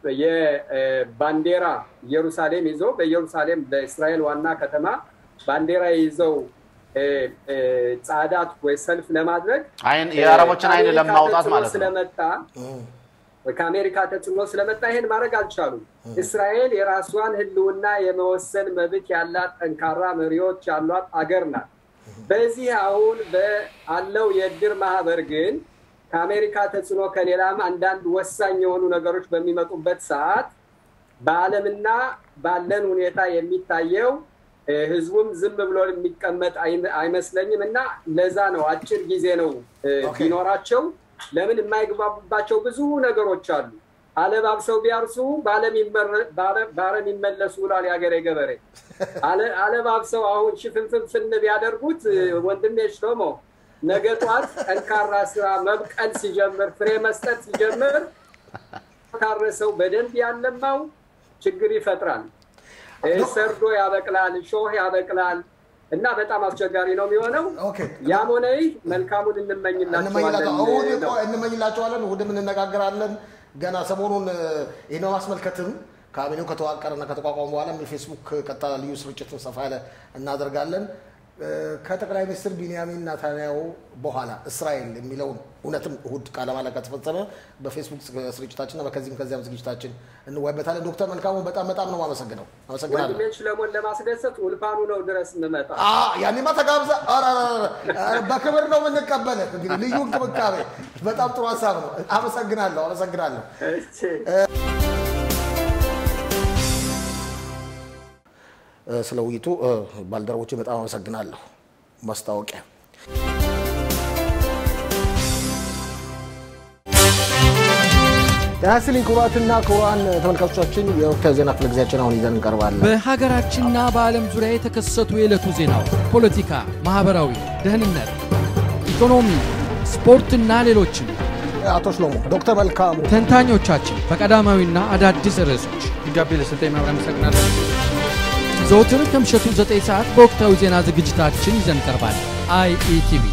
የባንዲራ ኢየሩሳሌም ይዘው በኢየሩሳሌም በእስራኤል ዋና ከተማ ባንዲራ ይዘው እ፣ እ፣ ጻዳት ወይ ሰልፍ ለማድረግ አይን የአረቦችን አይን ከአሜሪካ ለማውጣት ተጽዕኖ ማለት ነው። ስለመጣ ከአሜሪካ ተጽዕኖ ስለመጣ ይሄን ማድረግ አልቻሉም። እስራኤል የራሷን ሕልውና የመወሰን መብት ያላት ጠንካራ መሪዎች ያሏት አገር ናት። በዚህ አሁን በአለው የእድር ማህበር ግን ከአሜሪካ ተጽዕኖ ከሌላም አንዳንድ ወሳኝ የሆኑ ነገሮች በሚመጡበት ሰዓት በዓለምና ባለን ሁኔታ የሚታየው እ፣ ህዝቡም ዝም ብሎ የሚቀመጥ አይ- አይመስለኝም እና ለዛ ነው አጭር ጊዜ ነው እ፣ ኦኬ። ቢኖራቸው ለምን የማይግባቡባቸው ብዙ ነገሮች አሉ። አለባብሰው ቢያርሱ በዓለም ይመረ- በዓለም- በዓለም ይመለሱ ብሏል የሀገሬ ገበሬ። አለ- አለባብሰው አሁን ሽፍንፍንፍን ቢያደርጉት እ፣ ወንድሜ ሽሎሞ ነገ ጧት ጠንካራ ስራ መብቀል ሲጀምር ፍሬ መስጠት ሲጀምር ካረሰው በደንብ ያለማው ችግር ይፈጥራል። እ፣ ሰርዶ ያበቅላል፣ ሾህ ያበቅላል እና በጣም አስቸጋሪ ነው የሚሆነው። ኦኬ ያም ሆነ ይህ መልካሙን እንመኝላቸዋለን እሑድ ነው። እኮ እንመኝላቸዋለን። እሑድም እንነጋገራለን። ገና ሰሞኑን እ፣ ይህን በማስመልከትም ካቢኔው ከተዋቀረና ከተቋቋመ በኋላ የፌስቡክ ቀጥታ ልዩ ስርጭትን ሰፋ ያለ እናደርጋለን። እ፣ ከጠቅላይ ሚኒስትር ቢንያሚን ናታንያሁ በኋላ እስራኤል የሚለውን እውነትም እሑድ ቃለ መሃላ ከተፈጸመ በፌስቡክ ስርጭታችንና በከዚህም ከዚያም ዝግጅታችን እንወያይበታለን። ዶክተር መልካሙ በጣም በጣም ነው የማመሰግነው። አመሰግናለሁ። ወንድሜን ሽለሞን ለማስደሰት ውልፋኑ ነው ድረስ እንመጣ አ ያኔማ ተጋብዛ ኧረ፣ ኧረ፣ ኧረ፣ በክብር ነው የምንቀበልህ። እንግዲህ ልዩ እንክብካቤ። በጣም ጥሩ ሀሳብ ነው። አመሰግናለሁ፣ አመሰግናለሁ። እ፣ ስለ ውይይቱ እ፣ ባልደረቦቼ በጣም አመሰግናለሁ። ማስታወቂያ ጤና ይስጥልኝ ክቡራትና ክቡራን ተመልካቾቻችን የወቅታዊ ዜና ክፍለ ጊዜያችን አሁን ይዘን እንቀርባለን። በሀገራችንና በዓለም ዙሪያ የተከሰቱ የዕለቱ ዜናዎች፣ ፖለቲካ፣ ማኅበራዊ፣ ደህንነት፣ ኢኮኖሚ፣ ስፖርትና ሌሎችም አቶ ሽሎሞ ዶክተር መልካሙ ተንታኞቻችን በቀዳማዊና አዳዲስ ርዕሶች ደብዳቤ ለሰጠኝ ማብሪያ አመሰግናለሁ። ዘወትር ከምሽቱ 9 ሰዓት በወቅታዊ ዜና ዝግጅታችን ይዘን ቀርባለን። አይኢቲቪ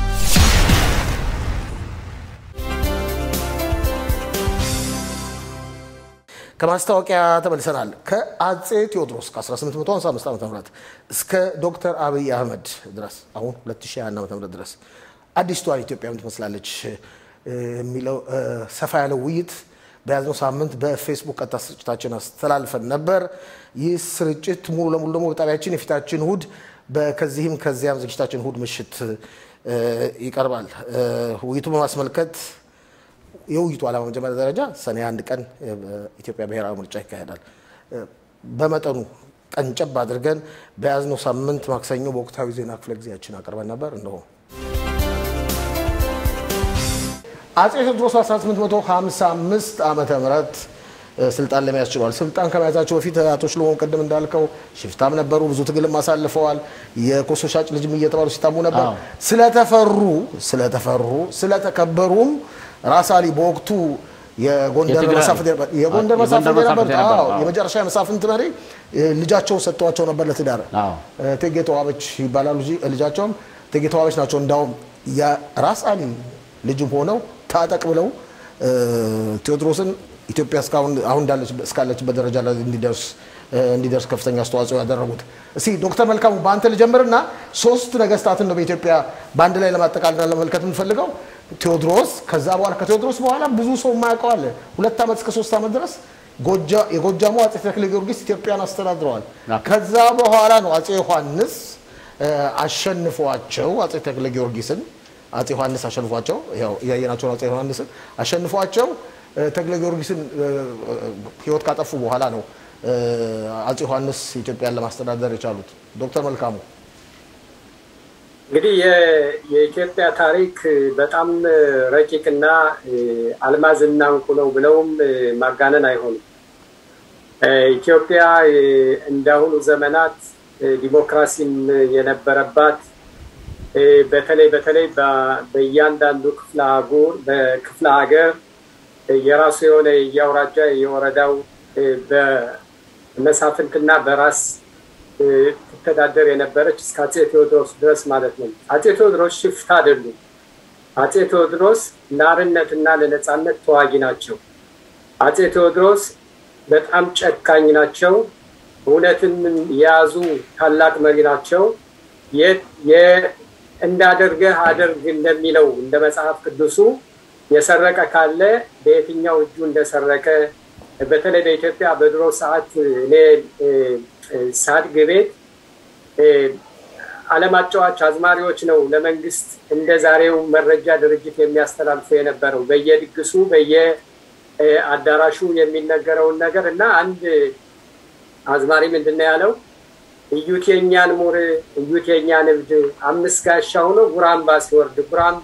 ከማስታወቂያ ተመልሰናል። ከአጼ ቴዎድሮስ ከ1855 ዓ ም እስከ ዶክተር አብይ አህመድ ድረስ አሁን 2021 ዓ ም ድረስ አዲስቷን ኢትዮጵያ ምን ትመስላለች እ፣ የሚለው እ፣ ሰፋ ያለው ውይይት በያዝነው ሳምንት በፌስቡክ ቀጥታ ስርጭታችን አስተላልፈን ነበር። ይህ ስርጭት ሙሉ ለሙሉ ደግሞ በጣቢያችን የፊታችን እሁድ በከዚህም ከዚያም ዝግጅታችን እሁድ ምሽት እ፣ ይቀርባል። እ፣ ውይይቱን በማስመልከት የውይይቱ ዓላማ መጀመሪያ ደረጃ ሰኔ አንድ ቀን ኢትዮጵያ ብሔራዊ ምርጫ ይካሄዳል። በመጠኑ ቀንጨብ አድርገን በያዝነው ሳምንት ማክሰኞ በወቅታዊ ዜና ክፍለ ጊዜያችን አቅርበን ነበር። እነሆ አጼ ቴዎድሮስ 1855 ዓመተ ምህረት ስልጣን ለመያዝ ችሏል። ስልጣን ከመያዛቸው በፊት አቶ ሽሎሞን ቅድም እንዳልከው ሽፍታም ነበሩ፣ ብዙ ትግልም አሳልፈዋል። የኮሶ ሻጭ ልጅም እየተባሉ ሲታሙ ነበር። ስለተፈሩ ስለተፈሩ ስለተከበሩም ራስ አሊ በወቅቱ የጎንደር የትግራይ- መሳፍንት የነበ- የጎንደር አዎ፣ መሳፍንት የጎንደር የነበሩት መሳፍንት አዎ፣ የነበሩ፣ አዎ። የመጨረሻ የመሳፍንት መሪ እ፣ ልጃቸውን ሰጥተዋቸው ነበር ለትዳር አዎ። እቴጌ ተዋበች ይባላሉ። ልጅ- ልጃቸውም እቴጌ ተዋበች ናቸው። እንዳውም የራስ አሊ ልጅም ሆነው ታጠቅ ብለው እ፣ ቴዎድሮስን ኢትዮጵያ እስካሁን አሁን እንዳለች- እስካለችበት ደረጃ ላይ እንዲደርስ እ፣ እንዲደርስ ከፍተኛ አስተዋጽኦ ያደረጉት። እስኪ ዶክተር መልካሙ በአንተ ልጀምርና ሶስት ነገስታትን ነው በኢትዮጵያ በአንድ ላይ ለማጠቃለልና ለመመልከት የምንፈልገው ቴዎድሮስ፣ ከዛ በኋላ ከቴዎድሮስ በኋላ ብዙ ሰው የማያውቀው አለ። ሁለት ዓመት እስከ ሶስት ዓመት ድረስ ጎጃ- የጎጃሙ አጼ ተክለ ጊዮርጊስ ኢትዮጵያን አስተዳድረዋል። ከዛ በኋላ ነው አጼ ዮሐንስ እ፣ አሸንፏቸው አጼ ተክለ ጊዮርጊስን አጼ ዮሐንስ አሸንፏቸው ያው እያየናቸው ነው። አጼ ዮሐንስን አሸንፏቸው እ፣ ተክለ ጊዮርጊስን እ፣ እ፣ ህይወት ካጠፉ በኋላ ነው እ፣ አጼ ዮሐንስ ኢትዮጵያን ለማስተዳደር የቻሉት። ዶክተር መልካሙ እንግዲህ የ- የኢትዮጵያ ታሪክ በጣም ረቂቅና እ፣ አልማዝና እንቁ ነው ብለውም እ፣ ማጋነን አይሆንም። እ፣ ኢትዮጵያ እ፣ እንዳሁኑ ዘመናት እ፣ ዲሞክራሲም የነበረባት እ፣ በተለይ በተለይ በ- በእያንዳንዱ ክፍለ አህጉር በክፍለ ሀገር እ፣ የራሱ የሆነ የአውራጃ የወረዳው እ፣ በመሳፍንትና በራስ እ፣ ትተዳደር የነበረች እስከ አጼ ቴዎድሮስ ድረስ ማለት ነው። አጼ ቴዎድሮስ ሽፍታ አይደሉም። አጼ ቴዎድሮስ ለአርነትና ለነፃነት ተዋጊ ናቸው። አጼ ቴዎድሮስ በጣም ጨካኝ ናቸው። እውነትን የያዙ ታላቅ መሪ ናቸው። የ- የ- እንዳደርገህ አደርግ እንደሚለው እንደ መጽሐፍ ቅዱሱ የሰረቀ ካለ በየትኛው እጁ እንደሰረቀ በተለይ በኢትዮጵያ በድሮ ሰዓት እኔ እ፣ እ፣ ሳድግ ቤት እ፣ ዓለም አጫዋች አዝማሪዎች ነው ለመንግስት እንደ ዛሬው መረጃ ድርጅት የሚያስተላልፉ የነበረው በየድግሱ በየአዳራሹ የሚነገረውን ነገር እና አንድ አዝማሪ ምንድን ነው ያለው? እዩት የኛን ሙር እዩት የኛን እብድ አምስት ጋሻ ሆኖ ጉራምባ ሲወርድ ጉራምባ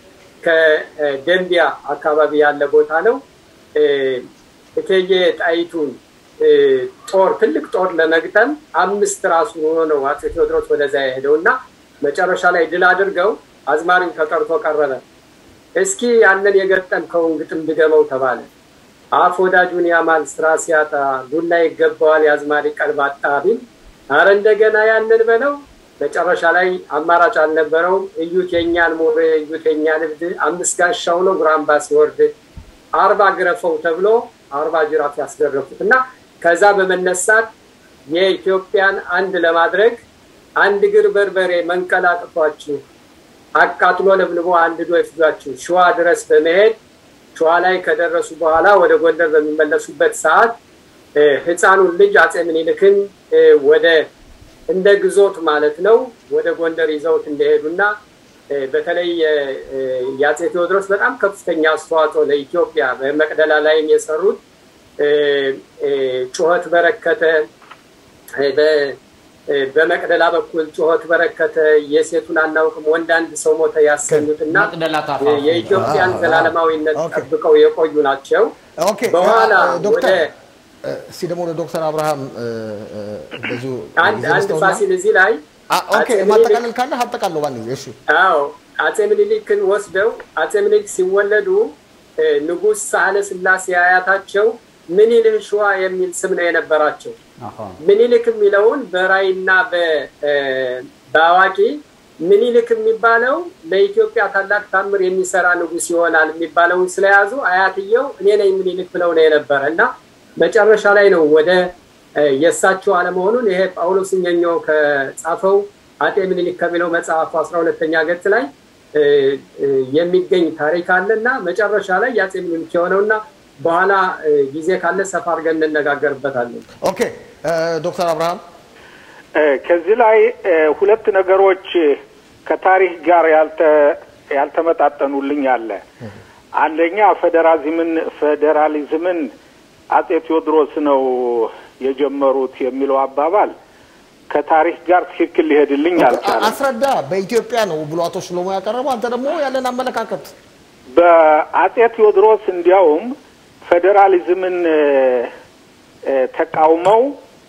ከደንቢያ አካባቢ ያለ ቦታ ነው። እ፣ እቴጌ ጣይቱን እ፣ ጦር ትልቅ ጦር ለመግጠም አምስት ራሱ ሆኖ ነው አፄ ቴዎድሮስ ወደዛ የሄደው እና መጨረሻ ላይ ድል አድርገው አዝማሪው ተጠርቶ ቀረበ። እስኪ ያንን የገጠምከውን ግጥም ድገመው ተባለ። አፍ ወዳጁን ያማል ስራ ሲያጣ ዱላ ይገባዋል የአዝማሪ ቀልብ አጣ ቢል አረ እንደገና ያንን በለው። መጨረሻ ላይ አማራጭ አልነበረውም። እዩት የኛን ሞሬ እዩት የኛን እብድ አምስት ጋሻው ነው ጉራምባ ሲወርድ አርባ ግረፈው ተብሎ አርባ ጅራፍ ያስገረፉት እና ከዛ በመነሳት የኢትዮጵያን አንድ ለማድረግ አንድ እግር በርበሬ መንቀላቅቷችሁ አቃጥሎ ለብልቦ አንድዶ ይፍጇችሁ ሸዋ ድረስ በመሄድ ሸዋ ላይ ከደረሱ በኋላ ወደ ጎንደር በሚመለሱበት ሰዓት እ፣ ህፃኑን ልጅ አፄ ምኒልክን እ፣ ወደ እንደ ግዞት ማለት ነው ወደ ጎንደር ይዘውት እንደሄዱና እ፣ በተለይ የ- እ፣ የአፄ ቴዎድሮስ በጣም ከፍተኛ አስተዋጽኦ ለኢትዮጵያ በመቅደላ ላይም የሰሩት እ፣ እ፣ ጩኸት በረከተ እ፣ በ- እ፣ በመቅደላ በኩል ጩኸት በረከተ የሴቱን አናውቅም ወንድ አንድ ሰው ሞተ ያሰኙትና መቅደላ እ፣ ታፋፉ የኢትዮጵያን ዘላለማዊነት ኦኬ። ጠብቀው የቆዩ ናቸው። ኦኬ በኋላ እ፣ ዶክተር ወደ እ፣ እስኪ ደግሞ ለዶክተር አብርሃም እ፣ እ፣ እንደዚሁ አንድ ጊዜ አንድ ልስጠውና- ፋሲል እዚህ ላይ አ- ኦኬ አፄ ምኒልክ- ማጠቃለል ካለ አጠቃለው ባንድ ጊዜ እሺ አዎ አፄ ምኒልክን ወስደው አፄ ምኒልክ ሲወለዱ እ፣ ንጉሥ ሳህለ ስላሴ አያታቸው ምኒልህ ሸዋ የሚል ስም ነው የነበራቸው። ምኒልክ የሚለውን በራይና በ- እ፣ በአዋቂ ምኒልክ የሚባለው ለኢትዮጵያ ታላቅ ታምር የሚሰራ ንጉሥ ይሆናል የሚባለውን ስለያዙ አያትየው እኔ ነኝ ምኒልክ ብለው ነው የነበረ እና መጨረሻ ላይ ነው ወደ እ፣ የእሳቸው አለመሆኑን ይሄ ጳውሎስ ኛኛው ከጻፈው አጤ ምኒልክ ከሚለው መጽሐፉ አስራ ሁለተኛ ገጽ ላይ እ፣ እ፣ የሚገኝ ታሪክ አለ እና መጨረሻ ላይ የአፄ ምኒልክ የሆነውና በኋላ እ፣ ጊዜ ካለ ሰፋ አድርገን እንነጋገርበታለን። ኦኬ እ፣ ዶክተር አብርሃም እ፣ ከዚህ ላይ እ፣ ሁለት ነገሮች ከታሪክ ጋር ያልተ ያልተመጣጠኑልኝ አለ። አንደኛ ፌዴራሊዝምን ፌዴራሊዝምን አጼ ቴዎድሮስ ነው የጀመሩት የሚለው አባባል ከታሪክ ጋር ትክክል ሊሄድልኝ አልቻለም። አስረዳ በኢትዮጵያ ነው ብሎ አቶ ሽሎሞ ያቀረበው አንተ ደግሞ ያለን አመለካከት በአጼ ቴዎድሮስ እንዲያውም ፌዴራሊዝምን እ፣ እ፣ ተቃውመው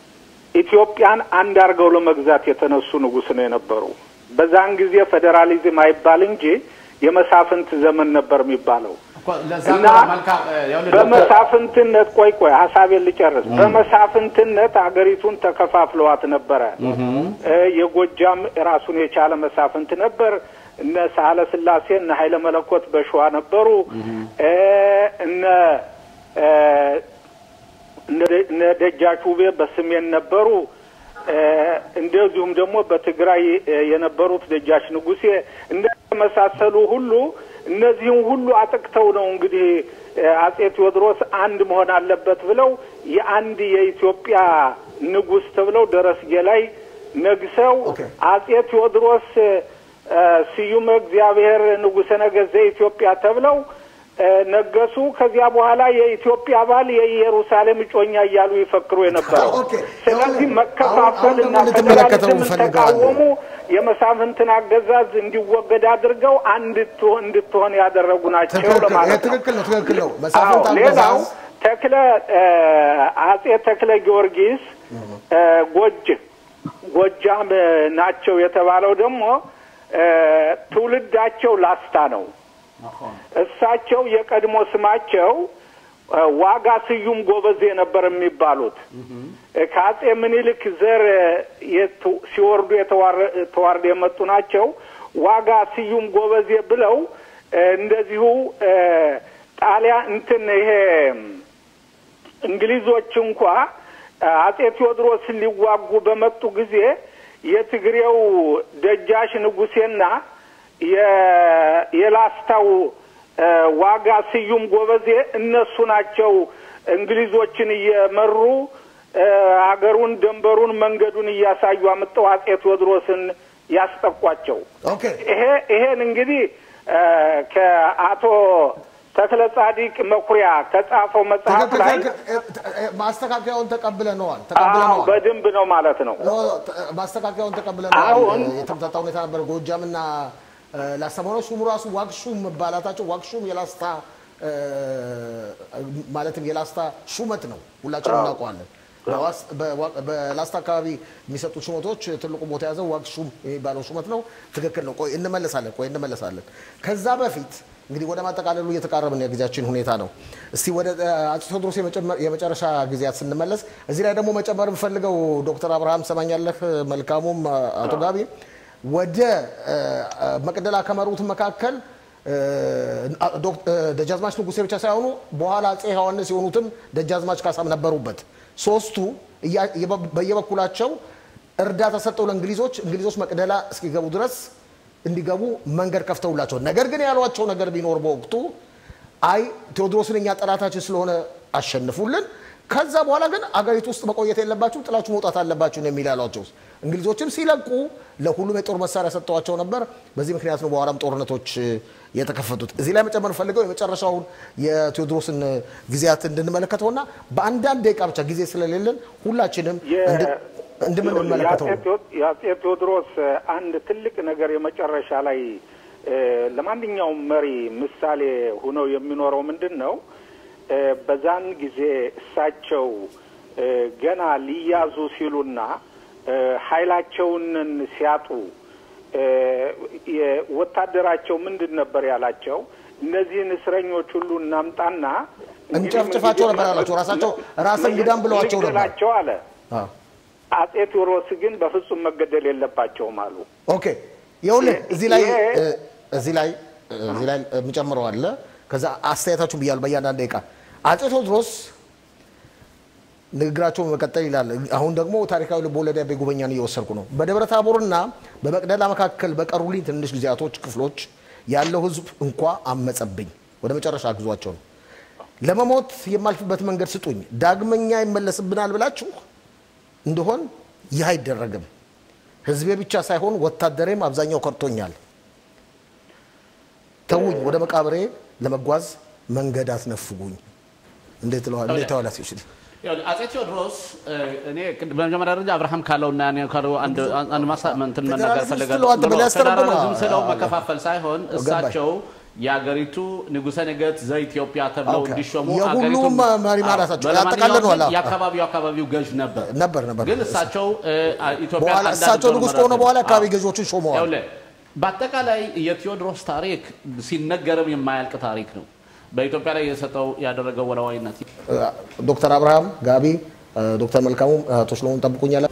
ኢትዮጵያን አንድ አድርገው ለመግዛት የተነሱ ንጉሥ ነው የነበሩ። በዛን ጊዜ ፌዴራሊዝም አይባል እንጂ የመሳፍንት ዘመን ነበር የሚባለው። ለዛ እና ነው መልካም እ፣ ይኸውልህ ዶክተር በመሳፍንትነት ቆይ ቆይ ሀሳቤን ልጨርስ። በመሳፍንትነት አገሪቱን ተከፋፍለዋት ነበረ። እ፣ የጎጃም ራሱን የቻለ መሳፍንት ነበር። እነ ሳህለ ስላሴ እነ ኃይለ መለኮት በሸዋ ነበሩ። እ፣ እነ እ፣ እነ- እነ ደጃች ውቤ በሰሜን ነበሩ። እ፣ እንደዚሁም ደግሞ በትግራይ እ፣ የነበሩት ደጃች ንጉሴ እንደመሳሰሉ ሁሉ እነዚህም ሁሉ አጥቅተው ነው እንግዲህ እ፣ አጼ ቴዎድሮስ አንድ መሆን አለበት ብለው የአንድ የኢትዮጵያ ንጉሥ ተብለው ደረስጌ ላይ ነግሰው ኦኬ። አጼ ቴዎድሮስ እ፣ ስዩመ እግዚአብሔር ንጉሠ ነገሥት ዘኢትዮጵያ ተብለው እ፣ ነገሱ። ከዚያ በኋላ የኢትዮጵያ ባል የኢየሩሳሌም እጮኛ እያሉ ይፈክሩ የነበረው። ኦኬ። ስለዚህ አሁን- መከፋፈል አሁን እና ደግሞ ልትመለከተው ፌዴራሊዝምን እንፈልጋለን። ተቃወሙ። የመሳፍንትን አገዛዝ እንዲወገድ አድርገው አንድ ትሆን እንድትሆን ያደረጉ ናቸው ትክክል ይሄ ለማለት ነው። ትክክል ነው ትክክል ነው አዎ መሳፍንት ሌላው አገዛዝ ተክለ እ፣ አጼ ተክለ ጊዮርጊስ እ፣ ጎጅ ጎጃም እ፣ ናቸው የተባለው ደግሞ እ፣ ትውልዳቸው ላስታ ነው። እሳቸው የቀድሞ ስማቸው እ፣ ዋጋ ስዩም ጎበዜ ነበር የሚባሉት እ፣ ከአጼ ምኒልክ ዘር እ፣ የቱ- ሲወርዱ የተዋረ- ተዋርደው የመጡ ናቸው። ዋጋ ስዩም ጎበዜ ብለው እ፣ እንደዚሁ እ፣ ጣሊያን እንትን ይሄ እንግሊዞች እንኳ እ፣ አጼ ቴዎድሮስን ሊዋጉ በመጡ ጊዜ የትግሬው ደጃሽ ንጉሴና የ- የላስታው እ፣ ዋጋ ስዩም ጎበዜ እነሱ ናቸው እንግሊዞችን እየመሩ እ፣ አገሩን፣ ደንበሩን፣ መንገዱን እያሳዩ አምጠው አጼ ቴዎድሮስን ያስጠቋቸው። ኦኬ ይሄ ይሄን እንግዲህ እ፣ ከአቶ ተክለ ጻዲቅ መኩሪያ ከጻፈው መጽሐፍ ትክክል ላይ ትክክል እ፣ እ፣ ማስተካከያውን ተቀብለነዋል አዎ ተቀብለነዋል በደንብ ነው ማለት ነው። ኖ፣ ተ- ማስተካከያውን ተቀብለነዋል አሁን- የተምታታ ሁኔታ ነበር ጎጃምና እ፣ ላስታ መሆኖች ሹሙ ራሱ ዋግሹም መባላታቸው ዋግሹም የላስታ እ፣ ማለትም የላስታ ሹመት ነው ሁላችንም እናውቀዋለን በዋስ- በዋ- በላስታ አካባቢ የሚሰጡት ሹመቶች ትልቁ ቦታ የያዘው ዋግሹም የሚባለው ሹመት ነው ትክክል ነው ቆይ እንመለሳለን ቆይ እንመለሳለን ከዛ በፊት እንግዲህ ወደ ማጠቃለሉ እየተቃረብን የጊዜያችን ሁኔታ ነው እስቲ ወደ እ፣ አፄ ቴዎድሮስ የመጨመር- የመጨረሻ ጊዜያት ስንመለስ እዚህ ላይ ደግሞ መጨመር የምፈልገው ዶክተር አብርሃም ሰማኛለህ መልካሙም አቶ ጋቢ ወደ እ፣ እ፣ መቅደላ ከመሩት መካከል እ፣ ዶክ- እ፣ ደጃዝማች ንጉሴ ብቻ ሳይሆኑ በኋላ አፄ ዮሐንስ የሆኑትም ደጃዝማች ካሳም ነበሩበት። ሶስቱ እያ- የበ- በየበኩላቸው እርዳታ ሰጠው ለእንግሊዞች እንግሊዞች መቅደላ እስኪገቡ ድረስ እንዲገቡ መንገድ ከፍተውላቸው፣ ነገር ግን ያሏቸው ነገር ቢኖር በወቅቱ አይ ቴዎድሮስን እኛ ጠላታችን ስለሆነ አሸንፉልን፣ ከዛ በኋላ ግን አገሪቱ ውስጥ መቆየት የለባችሁ ጥላችሁ መውጣት አለባችሁ ነው የሚል ያሏቸው። እንግሊዞችም ሲለቁ ለሁሉም የጦር መሳሪያ ሰጥተዋቸው ነበር። በዚህ ምክንያት ነው በኋላም ጦርነቶች እ፣ የተከፈቱት። እዚህ ላይ መጨመር ፈልገው የመጨረሻውን የቴዎድሮስን እ፣ ጊዜያት እንድንመለከተውና በአንዳንድ ደቂቃ ብቻ ጊዜ ስለሌለን ሁላችንም የ- እንድ- እንደምንመለከተው የአጼ ቴዎ- የአጼ ቴዎድሮስ እ፣ አንድ ትልቅ ነገር የመጨረሻ ላይ እ፣ ለማንኛውም መሪ ምሳሌ ሆነው የሚኖረው ምንድን ነው? እ፣ በዛን ጊዜ እሳቸው እ፣ ገና ሊያዙ ሲሉና እ፣ ኃይላቸውን ሲያጡ እ፣ የወታደራቸው ምንድን ነበር ያላቸው? እነዚህን እስረኞች ሁሉ እናምጣና እንጨፍጭፋቸው ነበር ያላቸው። ራሳቸው ራስ እንግዳም ብለዋቸው ነበር። እንግደላቸው አለ። አዎ። አጼ ቴዎድሮስ ግን በፍጹም መገደል የለባቸውም አሉ። ኦኬ ይኸውልህ እዚህ ላይ ይሄ- እ፣ እዚህ ላይ እ፣ እዚህ ላይ የምጨምረው አለ። ከዛ አስተያየታችሁ ብያለሁ በእያንዳንድ ደቂቃ አጼ ቴዎድሮስ ንግግራቸውን መቀጠል ይላል። አሁን ደግሞ ታሪካዊ ልቦለድ ያቤ ጉበኛን እየወሰድኩ ነው። በደብረ ታቦርና በመቅደላ መካከል በቀሩልኝ ትንሽ ጊዜያቶች ክፍሎች ያለው ሕዝብ እንኳ አመፀብኝ። ወደ መጨረሻ ግዟቸው ነው። ለመሞት የማልፍበት መንገድ ስጡኝ፣ ዳግመኛ ይመለስብናል ብላችሁ እንደሆን ይህ አይደረግም። ሕዝቤ ብቻ ሳይሆን ወታደሬም አብዛኛው ከርቶኛል። ተውኝ፣ ወደ መቃብሬ ለመጓዝ መንገድ አትነፍጉኝ። እንዴት ለዋል እንዴት ተዋላ ሲችል ይኸውልህ፣ አጼ ቴዎድሮስ እ፣ እኔ ቅድ- በመጀመሪያ ደረጃ አብርሃም ካለውና እኔ ካለው አንድ አንድ ማሳ እንትን መናገር ፌዴራሊዝም ፈልጋለሁ። ስትለው አንተ ብለህ ያስተረጉማ። ፌዴራሊዝም ስለው አዎ፣ መከፋፈል ሳይሆን ገባኝ። እሳቸው የአገሪቱ ንጉሠ ነገሥት ዘኢትዮጵያ ተብለው ኦኬ። እንዲሾሙ የሁሉም አገሪቱን- መሪ አዎ፣ ማለታቸው ለማንኛውም ያጠቃልለዋል። ግን አዎ። የአካባቢው አካባቢው ገዥ ነበር ነበር ነበር ግን እሳቸው እ፣ ኢትዮጵያ በኋላ አንድ እሳቸው አድርገው ንጉሥ መረጡ። ከሆነ በኋላ አካባቢ አዎ። ገዢዎችን ሾመዋል። ይኸውልህ፣ በአጠቃላይ የቴዎድሮስ ታሪክ ሲነገርም የማያልቅ ታሪክ ነው። በኢትዮጵያ ላይ የሰጠው ያደረገው ወላዋይነት ዶክተር አብርሃም ጋቢ፣ ዶክተር መልካሙም አቶ ሽሎሙን ጠብቁኛለ።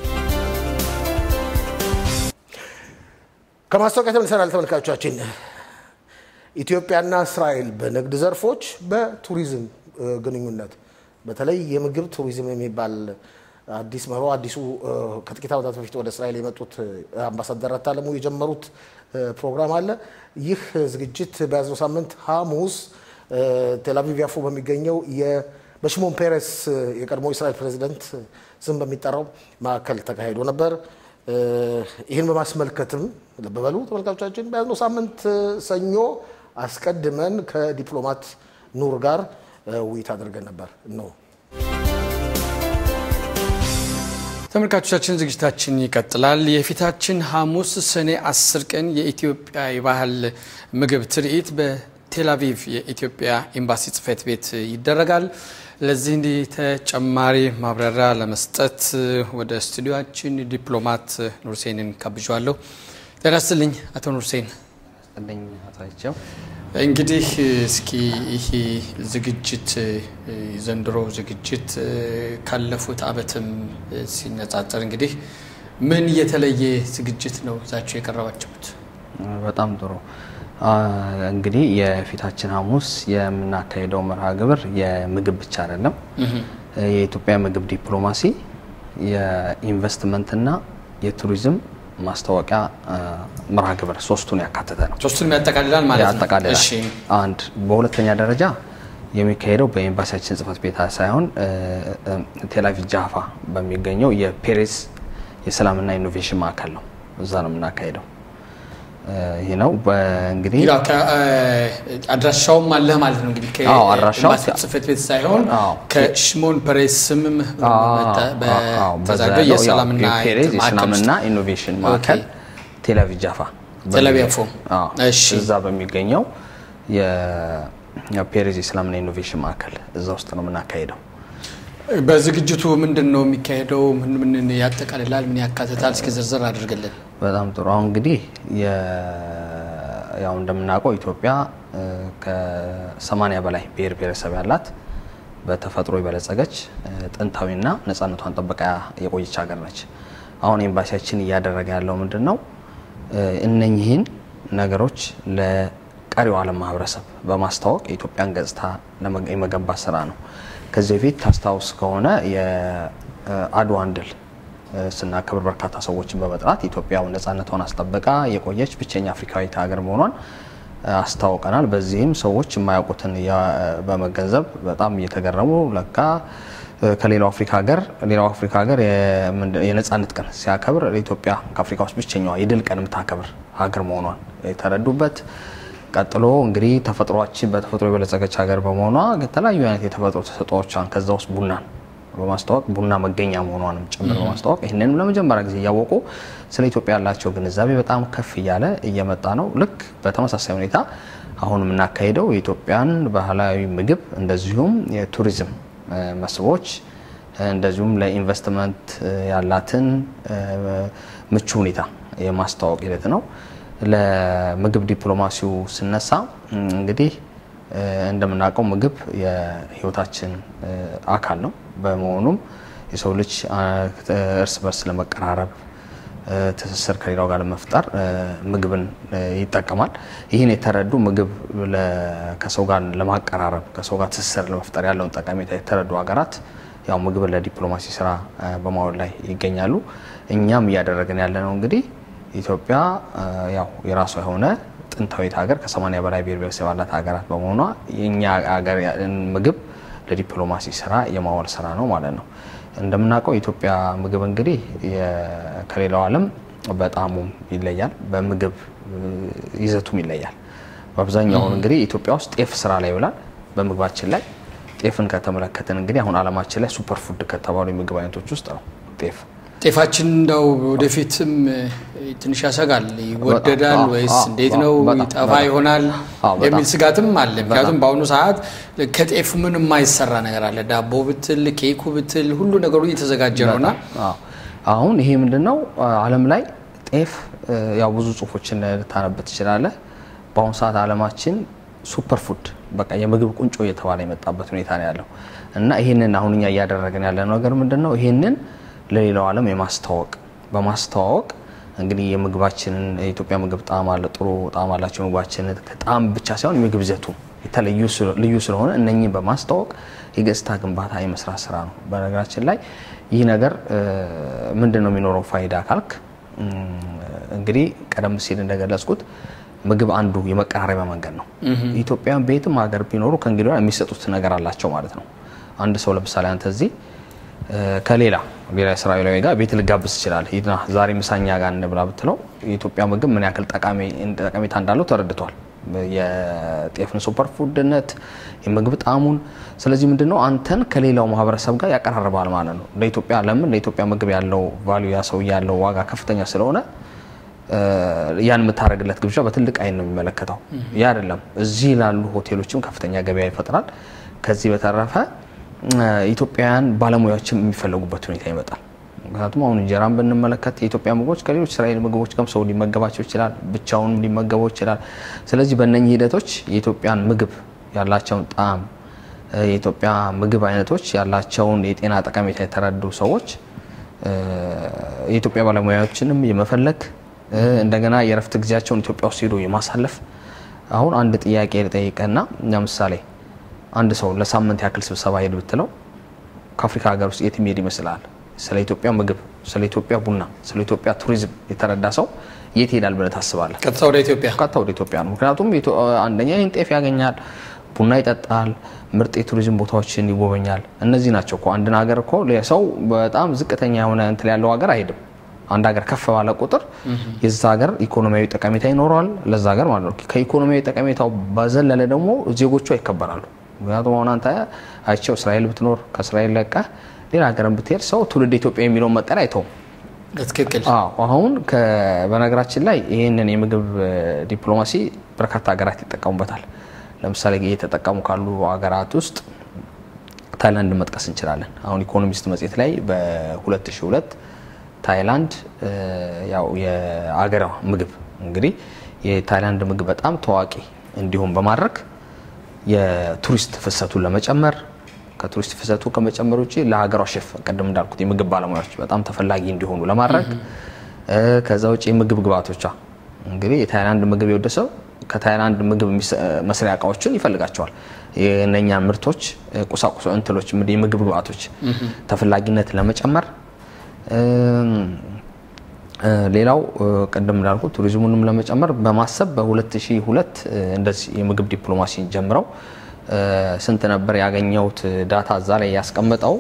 ከማስታወቂያ ተመልሰናል ተመልካቾቻችን። ኢትዮጵያና እስራኤል በንግድ ዘርፎች፣ በቱሪዝም ግንኙነት በተለይ የምግብ ቱሪዝም የሚባል አዲስ መሮ አዲሱ ከጥቂት ዓመታት በፊት ወደ እስራኤል የመጡት አምባሳደር አታለሙ የጀመሩት ፕሮግራም አለ። ይህ ዝግጅት በያዝነው ሳምንት ሐሙስ ቴልአቪቭ ያፎ በሚገኘው በሽሞን ፔሬስ የቀድሞ እስራኤል ፕሬዚደንት ስም በሚጠራው ማዕከል ተካሂዶ ነበር። ይህን በማስመልከትም ልብ በሉ ተመልካቾቻችን፣ በያዝነው ሳምንት ሰኞ አስቀድመን ከዲፕሎማት ኑር ጋር ውይይት አድርገን ነበር ነው። ተመልካቾቻችን ዝግጅታችን ይቀጥላል። የፊታችን ሐሙስ ሰኔ 10 ቀን የኢትዮጵያ የባህል ምግብ ትርኢት በቴልአቪቭ የኢትዮጵያ ኤምባሲ ጽሕፈት ቤት ይደረጋል። ለዚህ እንዲህ ተጨማሪ ማብራሪያ ለመስጠት ወደ ስቱዲዮችን ዲፕሎማት ኑርሴንን ጋብዣለሁ። ጤና ይስጥልኝ አቶ ኑርሴን። ስጥልኝ አቶ አይቸው። እንግዲህ እስኪ ይህ ዝግጅት ዘንድሮ ዝግጅት ካለፉት ዓመትም ሲነጻጸር እንግዲህ ምን የተለየ ዝግጅት ነው ይዛችሁ የቀረባችሁት? በጣም ጥሩ። እንግዲህ የፊታችን ሐሙስ የምናካሄደው መርሃ ግብር የምግብ ብቻ አይደለም። የኢትዮጵያ ምግብ ዲፕሎማሲ የኢንቨስትመንትና የቱሪዝም ማስታወቂያ መርሃ ግብር ሶስቱን ያካተተ ነው። ሶስቱንም ያጠቃልላል ማለት ነው። ያጠቃልላል። እሺ። አንድ በሁለተኛ ደረጃ የሚካሄደው በኤምባሲያችን ጽሕፈት ቤት ሳይሆን ቴልአቪቭ ጃፋ በሚገኘው የፔሬስ የሰላምና ኢኖቬሽን ማዕከል ነው። እዛ ነው የምናካሄደው። ይህ ነው እንግዲህ ያው ከ- አድራሻውም አለህ ማለት ነው እንግዲህ አዎ፣ አድራሻው ከኤምባሲ ጽሕፈት ቤት ሳይሆን አዎ። ከሽሞን ፐሬስ ስምም በዛ በተዛገ ያለው ያው የሰላምና የፔሬዝ ማዕከል የሰላምና ውስጥ ኢኖቬሽን ማዕከል ቴልአቪቭ ጃፋ ቴልአቪቭ ያፎ። አዎ፣ እሺ። እዛ በሚገኘው የፔሬዝ የሰላምና ኢኖቬሽን ማዕከል እዛ ውስጥ ነው የምናካሄደው። በዝግጅቱ ምንድን ነው የሚካሄደው? ምን ምን ያጠቃልላል? ምን ያካትታል? እስኪ ዝርዝር አድርግልን። በጣም ጥሩ። አሁን እንግዲህ የ- ያው እንደምናውቀው ኢትዮጵያ ከሰማኒያ በላይ ብሔር ብሔረሰብ ያላት በተፈጥሮ የበለጸገች ጥንታዊና ነጻነቷን ጠብቃ የቆየች ሀገር ነች። አሁን ኤምባሲያችን እያደረገ ያለው ምንድን ነው? እነኚህን ነገሮች ለቀሪው ዓለም ማህበረሰብ በማስተዋወቅ የኢትዮጵያን ገጽታ ለመ- የመገንባት ስራ ነው። ከዚህ በፊት ታስታውስ ከሆነ የአድዋን ድል ስናከብር በርካታ ሰዎችን በመጥራት ኢትዮጵያ ነጻነቷን አስጠብቃ የቆየች ብቸኛ አፍሪካዊት ሀገር መሆኗን አስታውቀናል። በዚህም ሰዎች የማያውቁትን ያ- በመገንዘብ በጣም እየተገረሙ ለካ ከሌላው አፍሪካ ሀገር ሌላው አፍሪካ ሀገር የምንድን- የነጻነት ቀን ሲያከብር ኢትዮጵያ ከአፍሪካ ውስጥ ብቸኛዋ የድል ቀን የምታከብር ሀገር መሆኗን የተረዱበት ቀጥሎ እንግዲህ ተፈጥሯችን በተፈጥሮ የበለጸገች ሀገር በመሆኗ የተለያዩ አይነት የተፈጥሮ ተሰጥኦዎቿን ከዛ ውስጥ ቡናን በማስተዋወቅ ቡና መገኛ መሆኗንም ጭምር በማስተዋወቅ ይህንንም ለመጀመሪያ ጊዜ እያወቁ ስለ ኢትዮጵያ ያላቸው ግንዛቤ በጣም ከፍ እያለ እየመጣ ነው። ልክ በተመሳሳይ ሁኔታ አሁን የምናካሄደው የኢትዮጵያን ባህላዊ ምግብ እንደዚሁም የቱሪዝም እ፣ መስህቦች እ፣ እንደዚሁም ለኢንቨስትመንት እ፣ ያላትን እ፣ ምቹ ሁኔታ የማስተዋወቅ ሂደት ነው። ለምግብ ዲፕሎማሲው ስነሳ እም፣ እንግዲህ እ፣ እንደምናውቀው ምግብ የሕይወታችን እ፣ አካል ነው። በመሆኑም የሰው ልጅ አ፣ እርስ በርስ ለመቀራረብ እ፣ ትስስር ከሌላው ጋር ለመፍጠር እ፣ ምግብን እ፣ ይጠቀማል። ይህን የተረዱ ምግብ ለ- ከሰው ጋር ለማቀራረብ ከሰው ጋር ትስስር ለመፍጠር ያለውን ጠቀሜታ የተረዱ ሀገራት ያው ምግብን ለዲፕሎማሲ ስራ እ፣ በማዋል ላይ ይገኛሉ። እኛም እያደረግን ያለ ነው እንግዲህ ኢትዮጵያ እ፣ ያው የራሷ የሆነ ጥንታዊት ሀገር ከሰማኒያ በላይ ብሔር ብሔረሰብ ያላት ሀገራት በመሆኗ የእኛ ሀገር ምግብ ለዲፕሎማሲ ስራ የማዋል ስራ ነው ማለት ነው። እንደምናውቀው የኢትዮጵያ ምግብ እንግዲህ የ- ከሌላው ዓለም በጣሙም ይለያል፣ በምግብ እ፣ ይዘቱም ይለያል። በአብዛኛው እንግዲህ ኢትዮጵያ ውስጥ ጤፍ ስራ ላይ ይውላል። በምግባችን ላይ ጤፍን ከተመለከትን እንግዲህ አሁን ዓለማችን ላይ ሱፐር ፉድ ከተባሉ የምግብ አይነቶች ውስጥ ነው ጤፍ። ጤፋችን እንደው ወደፊትም እ፣ ትንሽ ያሰጋል። ይወደዳል አዎ፣ ወይስ አዎ፣ እንዴት አዎ፣ ነው በጣም፣ ይጠፋ በጣም። ይሆናል አዎ፣ በጣም። የሚል ስጋትም አለ። ምክንያቱም በጣም። በአሁኑ ሰዓት ከጤፍ ምን የማይሰራ ነገር አለ? ዳቦ ብትል፣ ኬኩ ብትል ሁሉ ነገሩ እየተዘጋጀ ነውና አዎ። አሁን ይሄ ምንድን ነው ዓለም ላይ ጤፍ እ፣ ያው ብዙ ጽሁፎችን ልታነብ ትችላለህ። በአሁኑ ሰዓት ዓለማችን ሱፐር ፉድ በቃ የምግብ ቁንጮ እየተባለ የመጣበት ሁኔታ ነው ያለው እና ይህንን አሁን እኛ እያደረግን ያለ ነገር ምንድን ነው? ይህንን ለሌላው ዓለም የማስተዋወቅ በማስተዋወቅ እንግዲህ የምግባችንን የኢትዮጵያ ምግብ ጣዕም አለ፣ ጥሩ ጣዕም አላቸው ምግባችንን ከጣዕም ብቻ ሳይሆን የምግብ ይዘቱ የተለዩ ልዩ ስለሆነ እነኚህን በማስተዋወቅ የገጽታ ግንባታ የመስራት ስራ ነው። በነገራችን ላይ ይህ ነገር ምንድን ነው የሚኖረው ፋይዳ ካልክ እንግዲህ ቀደም ሲል እንደገለጽኩት ምግብ አንዱ የመቀራረቢያ መንገድ ነው። ኢትዮጵያን በየትም ሀገር ቢኖሩ ከእንግዲህ የሚሰጡት ነገር አላቸው ማለት ነው። አንድ ሰው ለምሳሌ አንተ እዚህ ከሌላ ሌላ እስራኤላዊ ጋር ቤት ልጋብዝ ይችላል። ሂድና ዛሬ ምሳኛ ጋር እንብላ ብትለው የኢትዮጵያ ምግብ ምን ያክል ጠቀሜታ እንዳለው ተረድቷል። የጤፍን ሱፐር ፉድነት፣ የምግብ ጣዕሙን። ስለዚህ ምንድነው አንተን ከሌላው ማህበረሰብ ጋር ያቀራርባል ማለት ነው። ለኢትዮጵያ ለምን ለኢትዮጵያ ምግብ ያለው ቫሉ ያ ሰው ያለው ዋጋ ከፍተኛ ስለሆነ ያን የምታደርግለት ግብዣ በትልቅ አይን ነው የሚመለከተው። ያ አይደለም እዚህ ላሉ ሆቴሎችም ከፍተኛ ገበያ ይፈጥራል። ከዚህ በተረፈ ኢትዮጵያውያን ባለሙያዎችም የሚፈለጉበት ሁኔታ ይመጣል። ምክንያቱም አሁን እንጀራን ብንመለከት የኢትዮጵያ ምግቦች ከሌሎች እስራኤል ምግቦች ጋር ሰው ሊመገባቸው ይችላል፣ ብቻውንም ሊመገበው ይችላል። ስለዚህ በእነኚህ ሂደቶች የኢትዮጵያን ምግብ ያላቸውን ጣዕም፣ የኢትዮጵያ ምግብ አይነቶች ያላቸውን የጤና ጠቀሜታ የተረዱ ሰዎች የኢትዮጵያ ባለሙያዎችንም የመፈለግ እንደገና የእረፍት ጊዜያቸውን ኢትዮጵያ ውስጥ ሄዶ የማሳለፍ አሁን አንድ ጥያቄ ልጠይቅና ለምሳሌ አንድ ሰው ለሳምንት ያክል ስብሰባ ሄድ ብትለው ከአፍሪካ ሀገር ውስጥ የት የሚሄድ ይመስላል? ስለ ኢትዮጵያ ምግብ፣ ስለ ኢትዮጵያ ቡና፣ ስለ ኢትዮጵያ ቱሪዝም የተረዳ ሰው የት ይሄዳል ብለህ ታስባለህ? ቀጥታ ወደ ኢትዮጵያ ቀጥታ ወደ ኢትዮጵያ ነው። ምክንያቱም አንደኛ ይህን ጤፍ ያገኛል፣ ቡና ይጠጣል፣ ምርጥ የቱሪዝም ቦታዎችን ይጎበኛል። እነዚህ ናቸው እኮ አንድን ሀገር እኮ ሰው በጣም ዝቅተኛ የሆነ እንትን ያለው ሀገር አይሄድም። አንድ ሀገር ከፍ ባለ ቁጥር የዛ ሀገር ኢኮኖሚያዊ ጠቀሜታ ይኖረዋል ለዛ ሀገር ማለት ነው። ከኢኮኖሚያዊ ጠቀሜታው በዘለለ ደግሞ ዜጎቿ ይከበራሉ። ምክንያቱም አሁን አንተ አይቸው እስራኤል ብትኖር ከእስራኤል ለቀህ ሌላ ሀገርን ብትሄድ ሰው ትውልድ ኢትዮጵያ የሚለውን መጠሪያ አይተውም። በትክክል አሁን በነገራችን ላይ ይህንን የምግብ ዲፕሎማሲ በርካታ ሀገራት ይጠቀሙበታል። ለምሳሌ እየተጠቀሙ ካሉ ሀገራት ውስጥ ታይላንድ መጥቀስ እንችላለን። አሁን ኢኮኖሚስት መጽሔት ላይ በ2002 ታይላንድ ያው የአገሯ ምግብ እንግዲህ የታይላንድ ምግብ በጣም ታዋቂ እንዲሁም በማድረግ የቱሪስት ፍሰቱን ለመጨመር ከቱሪስት ፍሰቱ ከመጨመር ውጭ ለሀገሯ ሼፍ ቅድም እንዳልኩት የምግብ ባለሙያዎች በጣም ተፈላጊ እንዲሆኑ ለማድረግ ከዛ ውጭ የምግብ ግብአቶቿ እንግዲህ የታይላንድ ምግብ የወደ ሰው ከታይላንድ ምግብ መስሪያ እቃዎችን ይፈልጋቸዋል። የእነኛ ምርቶች ቁሳቁሶ እንትሎች የምግብ ግብአቶች ተፈላጊነት ለመጨመር ሌላው ቅድም እንዳልኩ ቱሪዝሙንም ለመጨመር በማሰብ በ2002 እንደዚህ የምግብ ዲፕሎማሲን ጀምረው ስንት ነበር ያገኘሁት ዳታ እዛ ላይ ያስቀመጠው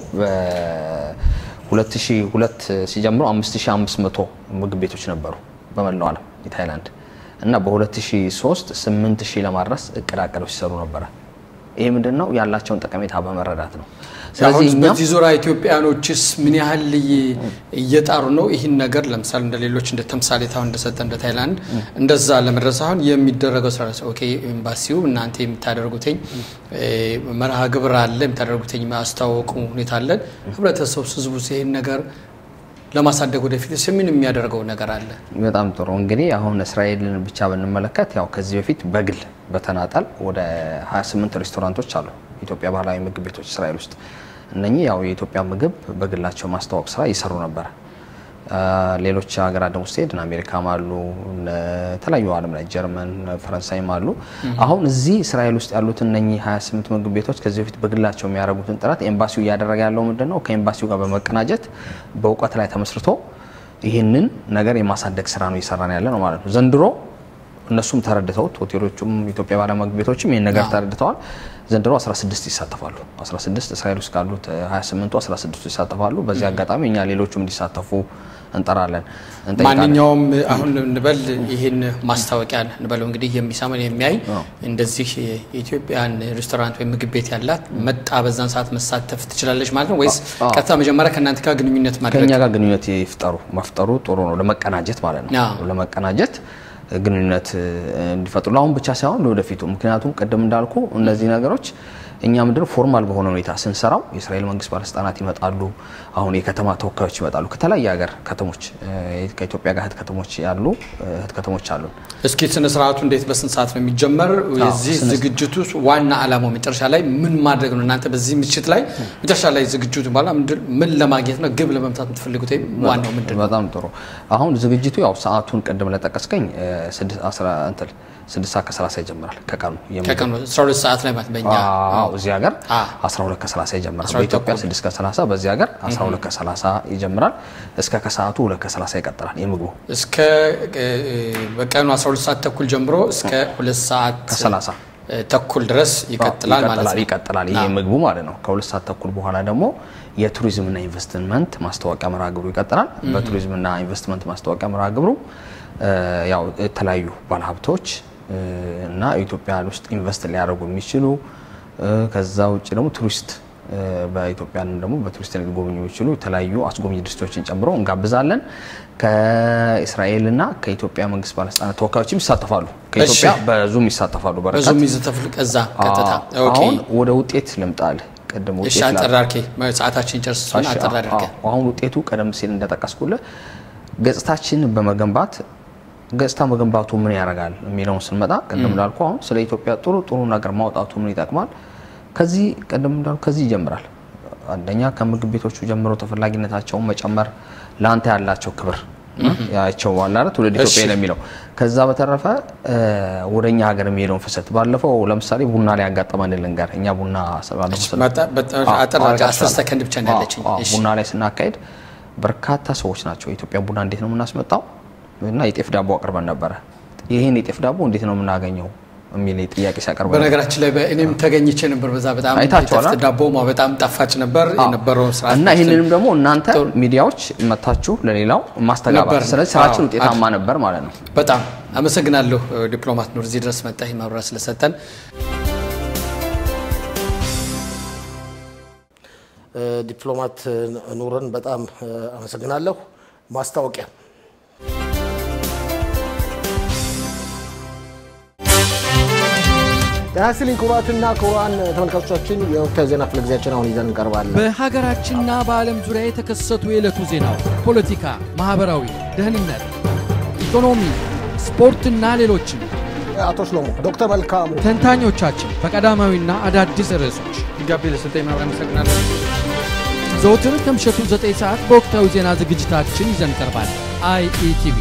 በ2002 ሲጀምሩ 5500 ምግብ ቤቶች ነበሩ በመላው ዓለም የታይላንድ እና በ2003 8000 ለማድረስ እቅድ አቅደው ሲሰሩ ነበረ። ይህ ምንድን ነው ያላቸውን ጠቀሜታ በመረዳት ነው። አሁን በዚህ ዙሪያ ኢትዮጵያኖችስ ምን ያህል እየጣሩ ነው? ይህን ነገር ለምሳሌ እንደ ሌሎች እንደ ተምሳሌት አሁን እንደሰጠ እንደ ታይላንድ እንደዛ ለመድረስ አሁን የሚደረገው ስራ ኦኬ፣ ኤምባሲው እናንተ የምታደርጉትኝ መርሃ ግብር አለ፣ የምታደርጉትኝ ማስተዋወቁ ሁኔታ አለን። ህብረተሰቡ ህዝቡ ይህን ነገር ለማሳደግ ወደፊት ምን የሚያደርገው ነገር አለ? በጣም ጥሩ እንግዲህ አሁን እስራኤልን ብቻ ብንመለከት ያው ከዚህ በፊት በግል በተናጠል ወደ 28 ሬስቶራንቶች አሉ ኢትዮጵያ ባህላዊ ምግብ ቤቶች እስራኤል ውስጥ እነኚህ ያው የኢትዮጵያ ምግብ በግላቸው ማስተዋወቅ ስራ ይሰሩ ነበረ። ሌሎች ሀገራት ደግሞ ስትሄድ አሜሪካም አሉ፣ የተለያዩ ዓለም ላይ ጀርመን፣ ፈረንሳይም አሉ። አሁን እዚህ እስራኤል ውስጥ ያሉት እነኚህ 28 ምግብ ቤቶች ከዚህ በፊት በግላቸው የሚያደርጉትን ጥረት ኤምባሲው እያደረገ ያለው ምንድን ነው? ከኤምባሲው ጋር በመቀናጀት በእውቀት ላይ ተመስርቶ ይህንን ነገር የማሳደግ ስራ ነው እየሰራን ያለ ነው ማለት ነው። ዘንድሮ እነሱም ተረድተውት ሆቴሎቹም ኢትዮጵያ ባለ ምግብ ቤቶችም ይህን ነገር ተረድተዋል። ዘንድሮ 16 ይሳተፋሉ። 16 እስራኤል ውስጥ ካሉት 28ቱ 16 ይሳተፋሉ። በዚህ አጋጣሚ እኛ ሌሎቹም እንዲሳተፉ እንጠራለን። ማንኛውም አሁን እንበል ይህን ማስታወቂያ እንበለው እንግዲህ የሚሰማን የሚያይ እንደዚህ የኢትዮጵያን ሬስቶራንት ወይም ምግብ ቤት ያላት መጣ በዛን ሰዓት መሳተፍ ትችላለች ማለት ነው ወይስ ቀጥታ መጀመሪያ ከእናንተ ጋር ግንኙነት ማድረግ ከእኛ ጋር ግንኙነት ይፍጠሩ? መፍጠሩ ጥሩ ነው፣ ለመቀናጀት ማለት ነው። ለመቀናጀት ግንኙነት እንዲፈጥሩ ለአሁን ብቻ ሳይሆን ለወደፊቱ። ምክንያቱም ቅድም እንዳልኩ እነዚህ ነገሮች እኛ ምንድነው ፎርማል በሆነ ሁኔታ ስንሰራው የእስራኤል መንግስት ባለስልጣናት ይመጣሉ። አሁን የከተማ ተወካዮች ይመጣሉ ከተለያየ ሀገር ከተሞች ከኢትዮጵያ ጋር እህት ከተሞች ያሉ እህት ከተሞች አሉን። እስኪ ስነ ስርዓቱ እንዴት በስንት ሰዓት ነው የሚጀመር? የዚህ ዝግጅቱ ዋና ዓላማው መጨረሻ ላይ ምን ማድረግ ነው? እናንተ በዚህ ምሽት ላይ መጨረሻ ላይ ዝግጅቱ በኋላ ምን ለማግኘት ነው? ግብ ለመምታት የምትፈልጉት ወይም ዋናው ምንድን ነው? በጣም ጥሩ። አሁን ዝግጅቱ ያው ሰዓቱን ቅድም ለጠቀስከኝ ስድስት ሰዓት ከሰላሳ ይጀምራል ከቀኑ ከቀኑ 12 ሰዓት ላይ ማለት በእኛ እዚህ ሀገር 12 ከ30 ይጀምራል። በኢትዮጵያ 6 ከ30 በዚህ ሀገር 12 ከ30 ይጀምራል። እስከ ከሰዓቱ 2 ከ30 ይቀጥላል የምግቡ እስከ በቀኑ 12 ሰዓት ተኩል ጀምሮ እስከ 2 ሰዓት ከ30 ተኩል ድረስ ይቀጥላል ማለት ነው። ይቀጥላል ይሄ ምግቡ ማለት ነው። ከሁለት ሰዓት ተኩል በኋላ ደግሞ የቱሪዝምና ኢንቨስትመንት ማስታወቂያ መርሃ ግብሩ ይቀጥላል። በቱሪዝምና ኢንቨስትመንት ማስታወቂያ መርሃ ግብሩ ያው የተለያዩ ባለሀብቶች እና ኢትዮጵያ ውስጥ ኢንቨስት ሊያደርጉ የሚችሉ ከዛ ውጭ ደግሞ ቱሪስት በኢትዮጵያንም ደግሞ በቱሪስት ሊጎበኙ የሚችሉ የተለያዩ አስጎብኝ ድርጅቶችን ጨምሮ እንጋብዛለን። ከእስራኤልና ከኢትዮጵያ መንግስት ባለስልጣናት ተወካዮችም ይሳተፋሉ። ከኢትዮጵያ በዙም ይሳተፋሉ። በዙም ይሳተፋሉ። ከዛ ቀጥታ አሁን ወደ ውጤት ልምጣል። ቅድም እሺ፣ አጠር አድርጌ ሰዓታችን ጨርስ አጠር አድርጌ አሁን ውጤቱ ቀደም ሲል እንደጠቀስኩልህ ገጽታችንን በመገንባት ገጽታ መገንባቱ ምን ያደርጋል የሚለውን ስንመጣ ቅድም እንዳልኩ አሁን ስለ ኢትዮጵያ ጥሩ ጥሩ ነገር ማውጣቱ ምን ይጠቅማል? ከዚህ ቅድም እንዳልኩ ከዚህ ይጀምራል። አንደኛ ከምግብ ቤቶቹ ጀምሮ ተፈላጊነታቸውን መጨመር፣ ለአንተ ያላቸው ክብር ያቸው ዋላ ትውልድ ኢትዮጵያ ለሚለው ከዛ በተረፈ ወደ እኛ ሀገር የሚሄደውን ፍሰት ባለፈው ለምሳሌ ቡና ላይ ያጋጠመን ልንገር። እኛ ቡና ሰከንድ ብቻ ያለችኝ ቡና ላይ ስናካሄድ በርካታ ሰዎች ናቸው የኢትዮጵያ ቡና እንዴት ነው የምናስመጣው እና የጤፍ ዳቦ አቅርበን ነበረ። ይህን የጤፍ ዳቦ እንዴት ነው የምናገኘው የሚል ጥያቄ ሲያቀርቡ በነገራችን ላይ እኔም ተገኝቼ ነበር። በዛ በጣም አይታችኋል። ዳቦ በጣም ጣፋጭ ነበር የነበረው ስራ እና ይህንንም ደግሞ እናንተ ሚዲያዎች መታችሁ ለሌላው ማስተጋባት፣ ስለዚህ ስራችን ውጤታማ ነበር ማለት ነው። በጣም አመሰግናለሁ ዲፕሎማት ኑር እዚህ ድረስ መጣ ማብራሪያ ስለሰጠን። ዲፕሎማት ኑርን በጣም አመሰግናለሁ። ማስታወቂያ ጤና ይስጥልኝ ክቡራትና ክቡራን ተመልካቾቻችን የወቅታዊ ዜና ክፍለ ጊዜያችን አሁን ይዘን እንቀርባለን። በሀገራችንና በዓለም ዙሪያ የተከሰቱ የዕለቱ ዜናዎች፣ ፖለቲካ፣ ማኅበራዊ፣ ደህንነት፣ ኢኮኖሚ፣ ስፖርትና ሌሎችም አቶ ሽሎሞ ዶክተር መልካሙ ተንታኞቻችን በቀዳማዊና አዳዲስ ርዕሶች ጋቢ ለሰጠኝ ማብራሪያ አመሰግናለሁ። ዘውትር ከምሸቱ 9 ሰዓት በወቅታዊ ዜና ዝግጅታችን ይዘን ቀርባል። አይኢቲቪ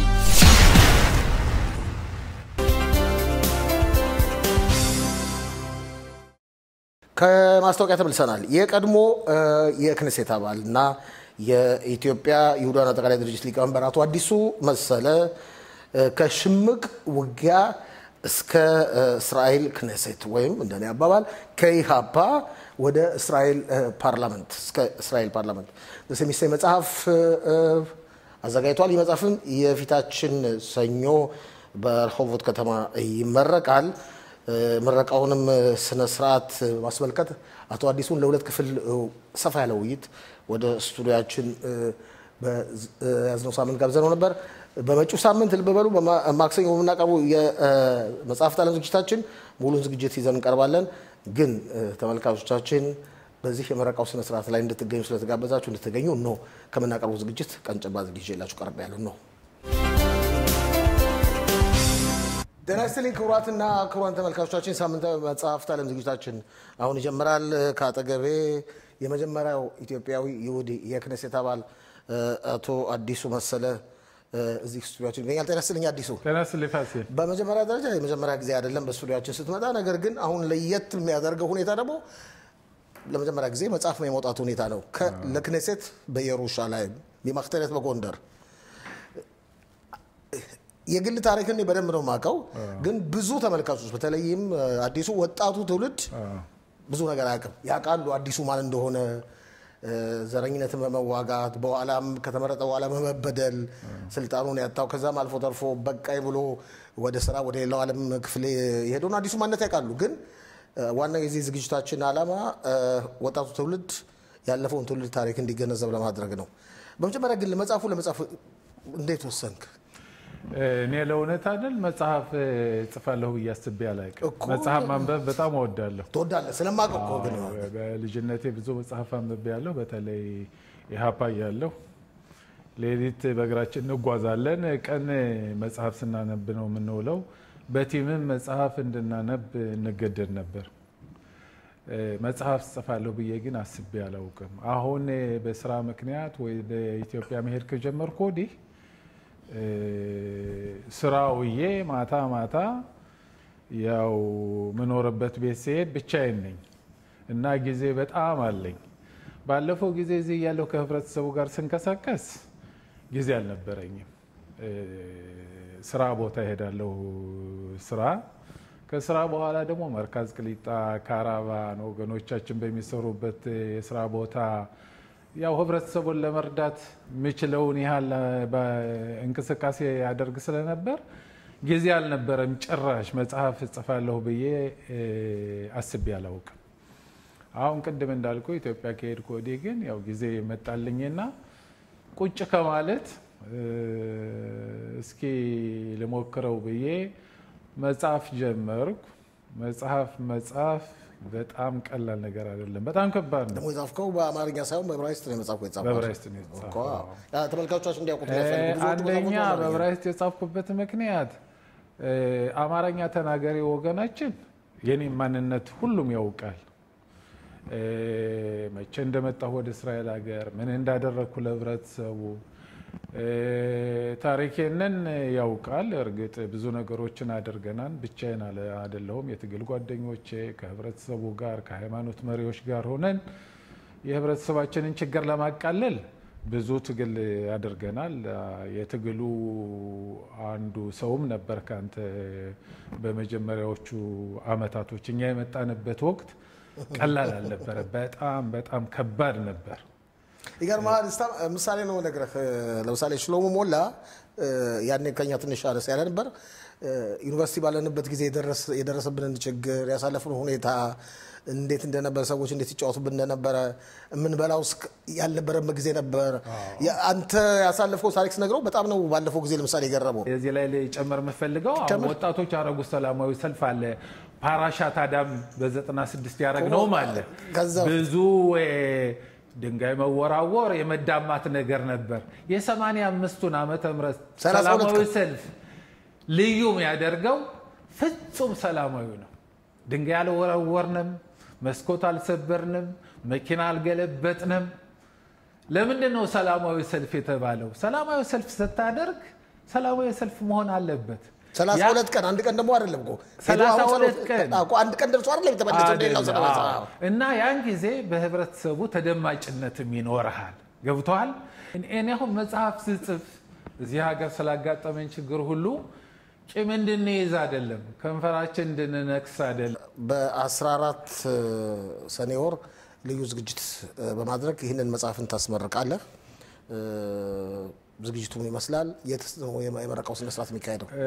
ከማስታወቂያ ተመልሰናል። የቀድሞ የክኔሴት አባል እና የኢትዮጵያ ይሁዳን አጠቃላይ ድርጅት ሊቀመንበር አቶ አዲሱ መሰለ ከሽምቅ ውጊያ እስከ እስራኤል ክኔሴት ወይም እንደኔ አባባል ከኢሃፓ ወደ እስራኤል ፓርላመንት እስከ እስራኤል ፓርላመንት የሚሰኝ መጽሐፍ አዘጋጅቷል። ይህ መጽሐፍም የፊታችን ሰኞ በረሆቦት ከተማ ይመረቃል። ምረቃውንም ስነ ስርዓት ማስመልከት አቶ አዲሱን ለሁለት ክፍል ሰፋ ያለ ውይይት ወደ ስቱዲያችን በያዝነው ሳምንት ጋብዘነው ነበር። በመጪው ሳምንት ልብ በሉ ማክሰኞ በምናቀርቡ የመጽሐፍት ዓለም ዝግጅታችን ሙሉን ዝግጅት ይዘን እንቀርባለን። ግን ተመልካቾቻችን በዚህ የምረቃው ስነ ስርዓት ላይ እንድትገኙ ስለተጋበዛችሁ እንድትገኙ ነው ከምናቀርቡ ዝግጅት ቀንጨባ ዝግጅት ይዤላችሁ ቀርብ ያሉ ነው። ጤና ይስጥልኝ ክቡራትና ክቡራን ተመልካቾቻችን፣ ሳምንታዊ መጽሐፍት ዓለም ዝግጅታችን አሁን ይጀምራል። ከአጠገቤ የመጀመሪያው ኢትዮጵያዊ ይሁዲ የክኔሴት አባል አቶ አዲሱ መሰለ እዚህ ስቱዲያችን ይገኛል። ጤና ይስጥልኝ አዲሱ። ጤና ይስጥልኝ ፋሲል። በመጀመሪያ ደረጃ የመጀመሪያ ጊዜ አይደለም በስቱዲያችን ስትመጣ። ነገር ግን አሁን ለየት የሚያደርገው ሁኔታ ደግሞ ለመጀመሪያ ጊዜ መጽሐፍ የመውጣት ሁኔታ ነው። ለክኔሴት በኢየሩሳሌም የማክተሬት በጎንደር የግል ታሪክን በደንብ ነው የማውቀው፣ ግን ብዙ ተመልካቾች በተለይም አዲሱ ወጣቱ ትውልድ ብዙ ነገር አያውቅም። ያውቃሉ አዲሱ ማን እንደሆነ ዘረኝነትን በመዋጋት በኋላም ከተመረጠ በኋላ በመበደል ስልጣኑን ያጣው ከዛም አልፎ ተርፎ በቃይ ብሎ ወደ ስራ ወደ ሌላው ዓለም ክፍል የሄደውን አዲሱ ማንነት ያውቃሉ። ግን ዋናው የዚህ ዝግጅታችን ዓላማ ወጣቱ ትውልድ ያለፈውን ትውልድ ታሪክ እንዲገነዘብ ለማድረግ ነው። በመጀመሪያ ግን ለመጽሐፉ ለመጽሐፍ እንዴት ወሰንክ? እኔ ለእውነት አይደል መጽሐፍ ጽፋለሁ ብዬ አስቤ አላውቅም። እኮ። መጽሐፍ ማንበብ በጣም እወዳለሁ። ትወዳለህ ስለማውቅ እኮ ግን አዎ፣ በልጅነቴ ብዙ መጽሐፍ አንብቤ ያለሁ። በተለይ ኢህአፓ እያለሁ ሌሊት በእግራችን እንጓዛለን። ቀን መጽሐፍ ስናነብ ነው የምንውለው። በቲምም መጽሐፍ እንድናነብ እንገደድ ነበር። እ፣ መጽሐፍ ጽፋለሁ ብዬ ግን አስቤ አላውቅም። አሁን በስራ ምክንያት ወደ ኢትዮጵያ መሄድ ከጀመርኩ ወዲህ እ፣ ስራ ውዬ ማታ ማታ ያው ምኖርበት ቤት ሲሄድ ብቻዬን ነኝ እና ጊዜ በጣም አለኝ። ባለፈው ጊዜ እዚህ ያለው ከህብረተሰቡ ጋር ስንቀሳቀስ ጊዜ አልነበረኝም። እ፣ ስራ ቦታ እሄዳለሁ ስራ ከስራ በኋላ ደግሞ መርካዝ ቅሊጣ፣ ካራቫን ወገኖቻችን በሚሰሩበት የስራ ቦታ ያው ህብረተሰቡን ለመርዳት የምችለውን ያህል እንቅስቃሴ ያደርግ ስለነበር ጊዜ አልነበረም። ጭራሽ መጽሐፍ እጽፋለሁ ብዬ እ፣ አስቤ አላውቅም። አሁን ቅድም እንዳልኩ ኢትዮጵያ ከሄድኩ ወዲህ ግን ያው ጊዜ መጣልኝና ቁጭ ከማለት እ፣ እስኪ ልሞክረው ብዬ መጽሐፍ ጀመርኩ። መጽሐፍ መጽሐፍ በጣም ቀላል ነገር አይደለም። በጣም ከባድ ነው። ደግሞ የጻፍከው በአማርኛ ሳይሆን በዕብራይስጥ ነው የጻፍከው። የጻፍከው በዕብራይስጥ ነው የተጻፈው። እኮ፣ አዎ። ያ ተመልካቾቻችን እንዲያውቁት እ፣ የሚያስፈልጉ ብዙዎቹ አንደኛ መጽሐፎች በአማርኛ ነው። በዕብራይስጥ የጻፍኩበት ምክንያት እ፣ አማርኛ ተናጋሪ ወገናችን የኔም ማንነት ሁሉም ያውቃል። እ፣ መቼ እንደመጣሁ ወደ እስራኤል ሀገር ምን እንዳደረግኩ ለህብረተሰቡ እ፣ ታሪኬንን ያውቃል። እርግጥ ብዙ ነገሮችን አድርገናል። ብቻዬን አለ- አይደለሁም። የትግል ጓደኞቼ ከህብረተሰቡ ጋር ከሃይማኖት መሪዎች ጋር ሆነን የህብረተሰባችንን ችግር ለማቃለል ብዙ ትግል አድርገናል። የትግሉ አንዱ ሰውም ነበር ከአንተ በመጀመሪያዎቹ አመታቶች እኛ የመጣንበት ወቅት ቀላል አልነበረ። በጣም በጣም ከባድ ነበር። ይገርምሃል እስታ- ምሳሌ ነው ነግረህ ለምሳሌ ሽሎሞ ሞላ እ፣ ያኔ ከኛ ትንሽ አነስ ያለ ነበር እ፣ ዩኒቨርሲቲ ባለንበት ጊዜ የደረስ- የደረሰብንን ችግር ያሳለፍነው ሁኔታ እንዴት እንደነበረ ሰዎች እንዴት ይጫወቱብን እንደነበረ የምንበላው እስክ- ያልነበረበት ጊዜ ነበር። ያ- አንተ ያሳለፈው ታሪክ ስነግረው በጣም ነው ባለፈው ጊዜ ለምሳሌ የገረመው። የዚህ ላይ ጨመር የምፈልገው አሁን ጨምር። ወጣቶች ያደረጉት ሰላማዊ ሰልፍ አለ። ፓራሻት አዳም በ96 ያደረግነውም አለ። ከዛ ብዙ እ፣ ድንጋይ መወራወር የመዳማት ነገር ነበር። የሰማንያ አምስቱን ዓመተ ምህረት ሰላሳ ሁለት ሰላማዊ ቀን። ሰልፍ ልዩ የሚያደርገው ፍጹም ሰላማዊ ነው። ድንጋይ አልወረወርንም፣ መስኮት አልሰበርንም፣ መኪና አልገለበጥንም። ለምንድን ነው ሰላማዊ ሰልፍ የተባለው? ሰላማዊ ሰልፍ ስታደርግ ሰላማዊ ሰልፍ መሆን አለበት። ሰላሳ ያ- ሁለት ቀን አንድ ቀን ደግሞ አይደለም እኮ ሰላሳ ሄዶ አሁን ሁለት ሰላሳ- ቀን። አዎ እኮ አንድ ቀን ደርሶ አይደለም የተመለሰው ሌላው አይደለም። ሰላሳ አዎ። እና ያን ጊዜ በህብረተሰቡ ተደማጭነትም ይኖርሃል። ገብተዋል። እኔ አሁን መጽሐፍ ስጽፍ እዚህ ሀገር ስላጋጠመኝ ችግር ሁሉ ቂም እንድንይዝ አይደለም፣ ከንፈራችን እንድንነክስ አይደለም። በ14 ሰኔ ወር ልዩ ዝግጅት እ፣ በማድረግ ይህንን መጽሐፍን ታስመርቃለህ። እ፣ ዝግጅቱ ምን ይመስላል? የት ነው የመረቃው ስነስርዓት የሚካሄደው? እ፣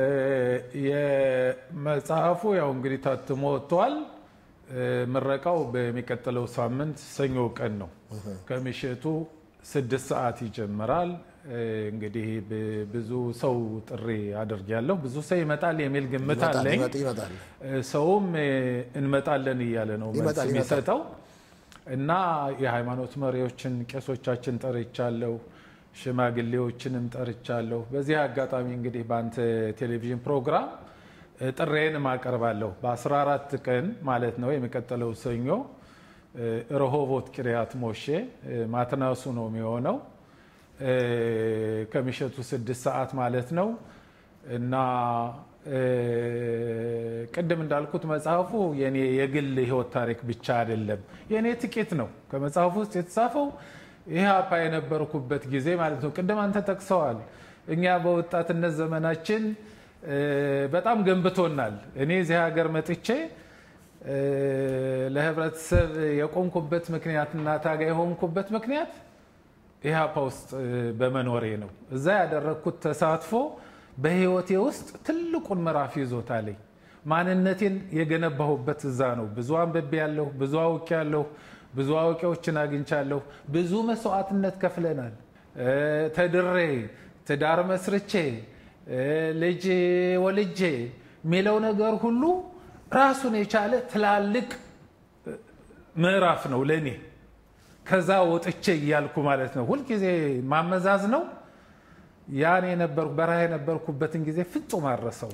የመጽሐፉ ያው እንግዲህ ታትሞ ወጥቷል። እ፣ ምረቃው በሚቀጥለው ሳምንት ሰኞ ቀን ነው። ከምሽቱ ስድስት ሰዓት ይጀምራል። እ፣ እንግዲህ ብ- ብዙ ሰው ጥሪ አድርጊያለሁ። ብዙ ሰው ይመጣል የሚል ግምት ይመጣል አለኝ። ይመጣል ይመጣል። እ፣ ሰውም እ፣ እንመጣለን እያለ ነው መልስ ይመጣል፣ ይመጣል። የሚሰጠው እና የሃይማኖት መሪዎችን ቄሶቻችን ጠርቻለሁ፣ ሽማግሌዎችንም ጠርቻለሁ። በዚህ አጋጣሚ እንግዲህ በአንተ ቴሌቪዥን ፕሮግራም እ፣ ጥሬን አቀርባለሁ። በ14 ቀን ማለት ነው የሚቀጥለው ሰኞ እ፣ ረሆቦት ቅሪያት ሞሼ እ፣ ማትናሱ ነው የሚሆነው እ፣ ከምሽቱ ስድስት ሰዓት ማለት ነው እና እ፣ ቅድም እንዳልኩት መጽሐፉ የኔ የግል ህይወት ታሪክ ብቻ አይደለም። የኔ ጥቂት ነው ከመጽሐፉ ውስጥ የተጻፈው ኢህአፓ የነበርኩበት ጊዜ ማለት ነው። ቅድም አንተ ጠቅሰዋል። እኛ በወጣትነት ዘመናችን እ፣ በጣም ገንብቶናል። እኔ እዚህ ሀገር መጥቼ እ፣ ለህብረተሰብ የቆምኩበት ምክንያትና ታጋይ የሆንኩበት ምክንያት ኢህአፓ ውስጥ እ፣ በመኖሬ ነው። እዛ ያደረግኩት ተሳትፎ በህይወቴ ውስጥ ትልቁን ምዕራፍ ይዞታለኝ። ማንነቴን የገነባሁበት እዛ ነው። ብዙ አንብቤ ያለሁ፣ ብዙ አውቄ ያለሁ፣ ብዙ አዋቂዎችን አግኝቻለሁ። ብዙ መስዋዕትነት ከፍለናል። እ፣ ተድሬ ትዳር መስርቼ ልጅ ወልጄ የሚለው ነገር ሁሉ ራሱን የቻለ ትላልቅ ምዕራፍ ነው ለእኔ። ከዛ ወጥቼ እያልኩ ማለት ነው ሁልጊዜ ማመዛዝ ነው። ያን የነበርኩ በረሃ የነበርኩበትን ጊዜ ፍጹም አረሰው።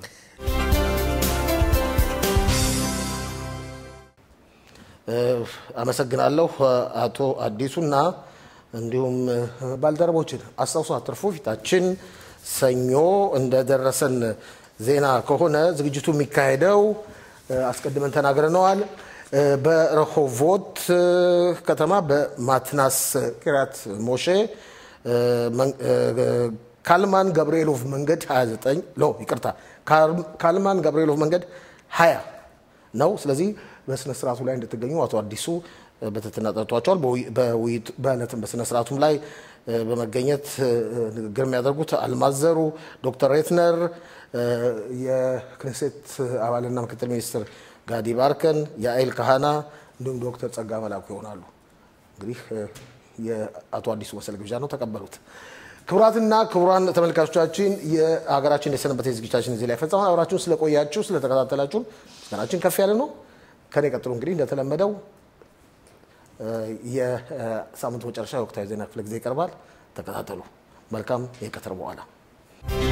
አመሰግናለሁ አቶ አዲሱና እንዲሁም ባልደረቦችን አስታውሶ አትርፎ ፊታችን ሰኞ እንደደረሰን ዜና ከሆነ ዝግጅቱ የሚካሄደው አስቀድመን ተናግረነዋል። በረሆቮት ከተማ በማትናስ ቂርያት ሞሼ ካልማን ገብርኤሎቭ መንገድ 29 ሎ ይቅርታ ካልማን ገብርኤሎቭ መንገድ 20 ነው። ስለዚህ በስነ ስርዓቱ ላይ እንድትገኙ አቶ አዲሱ በትህትና ጠርቷቸዋል። በዕለትም በስነ ስርዓቱም ላይ በመገኘት ንግግር የሚያደርጉት አልማዘሩ ዶክተር ሬትነር የክኔሴት አባልና ምክትል ሚኒስትር ጋዲ ባርከን፣ የአይል ካህና እንዲሁም ዶክተር ጸጋ መላኩ ይሆናሉ። እንግዲህ የአቶ አዲሱ መሰል ግብዣ ነው፣ ተቀበሉት። ክቡራትና ክቡራን ተመልካቾቻችን የሀገራችን የሰንበት ዝግጅታችን እዚህ ላይ ፈጸመ። አብራችሁን ስለቆያችሁ ስለተከታተላችሁን ምስጋናችን ከፍ ያለ ነው። ከኔ ቀጥሎ እንግዲህ እንደተለመደው የሳምንቱ መጨረሻ የወቅታዊ ዜና ክፍለ ጊዜ ይቀርባል። ተከታተሉ። መልካም የቀትር በኋላ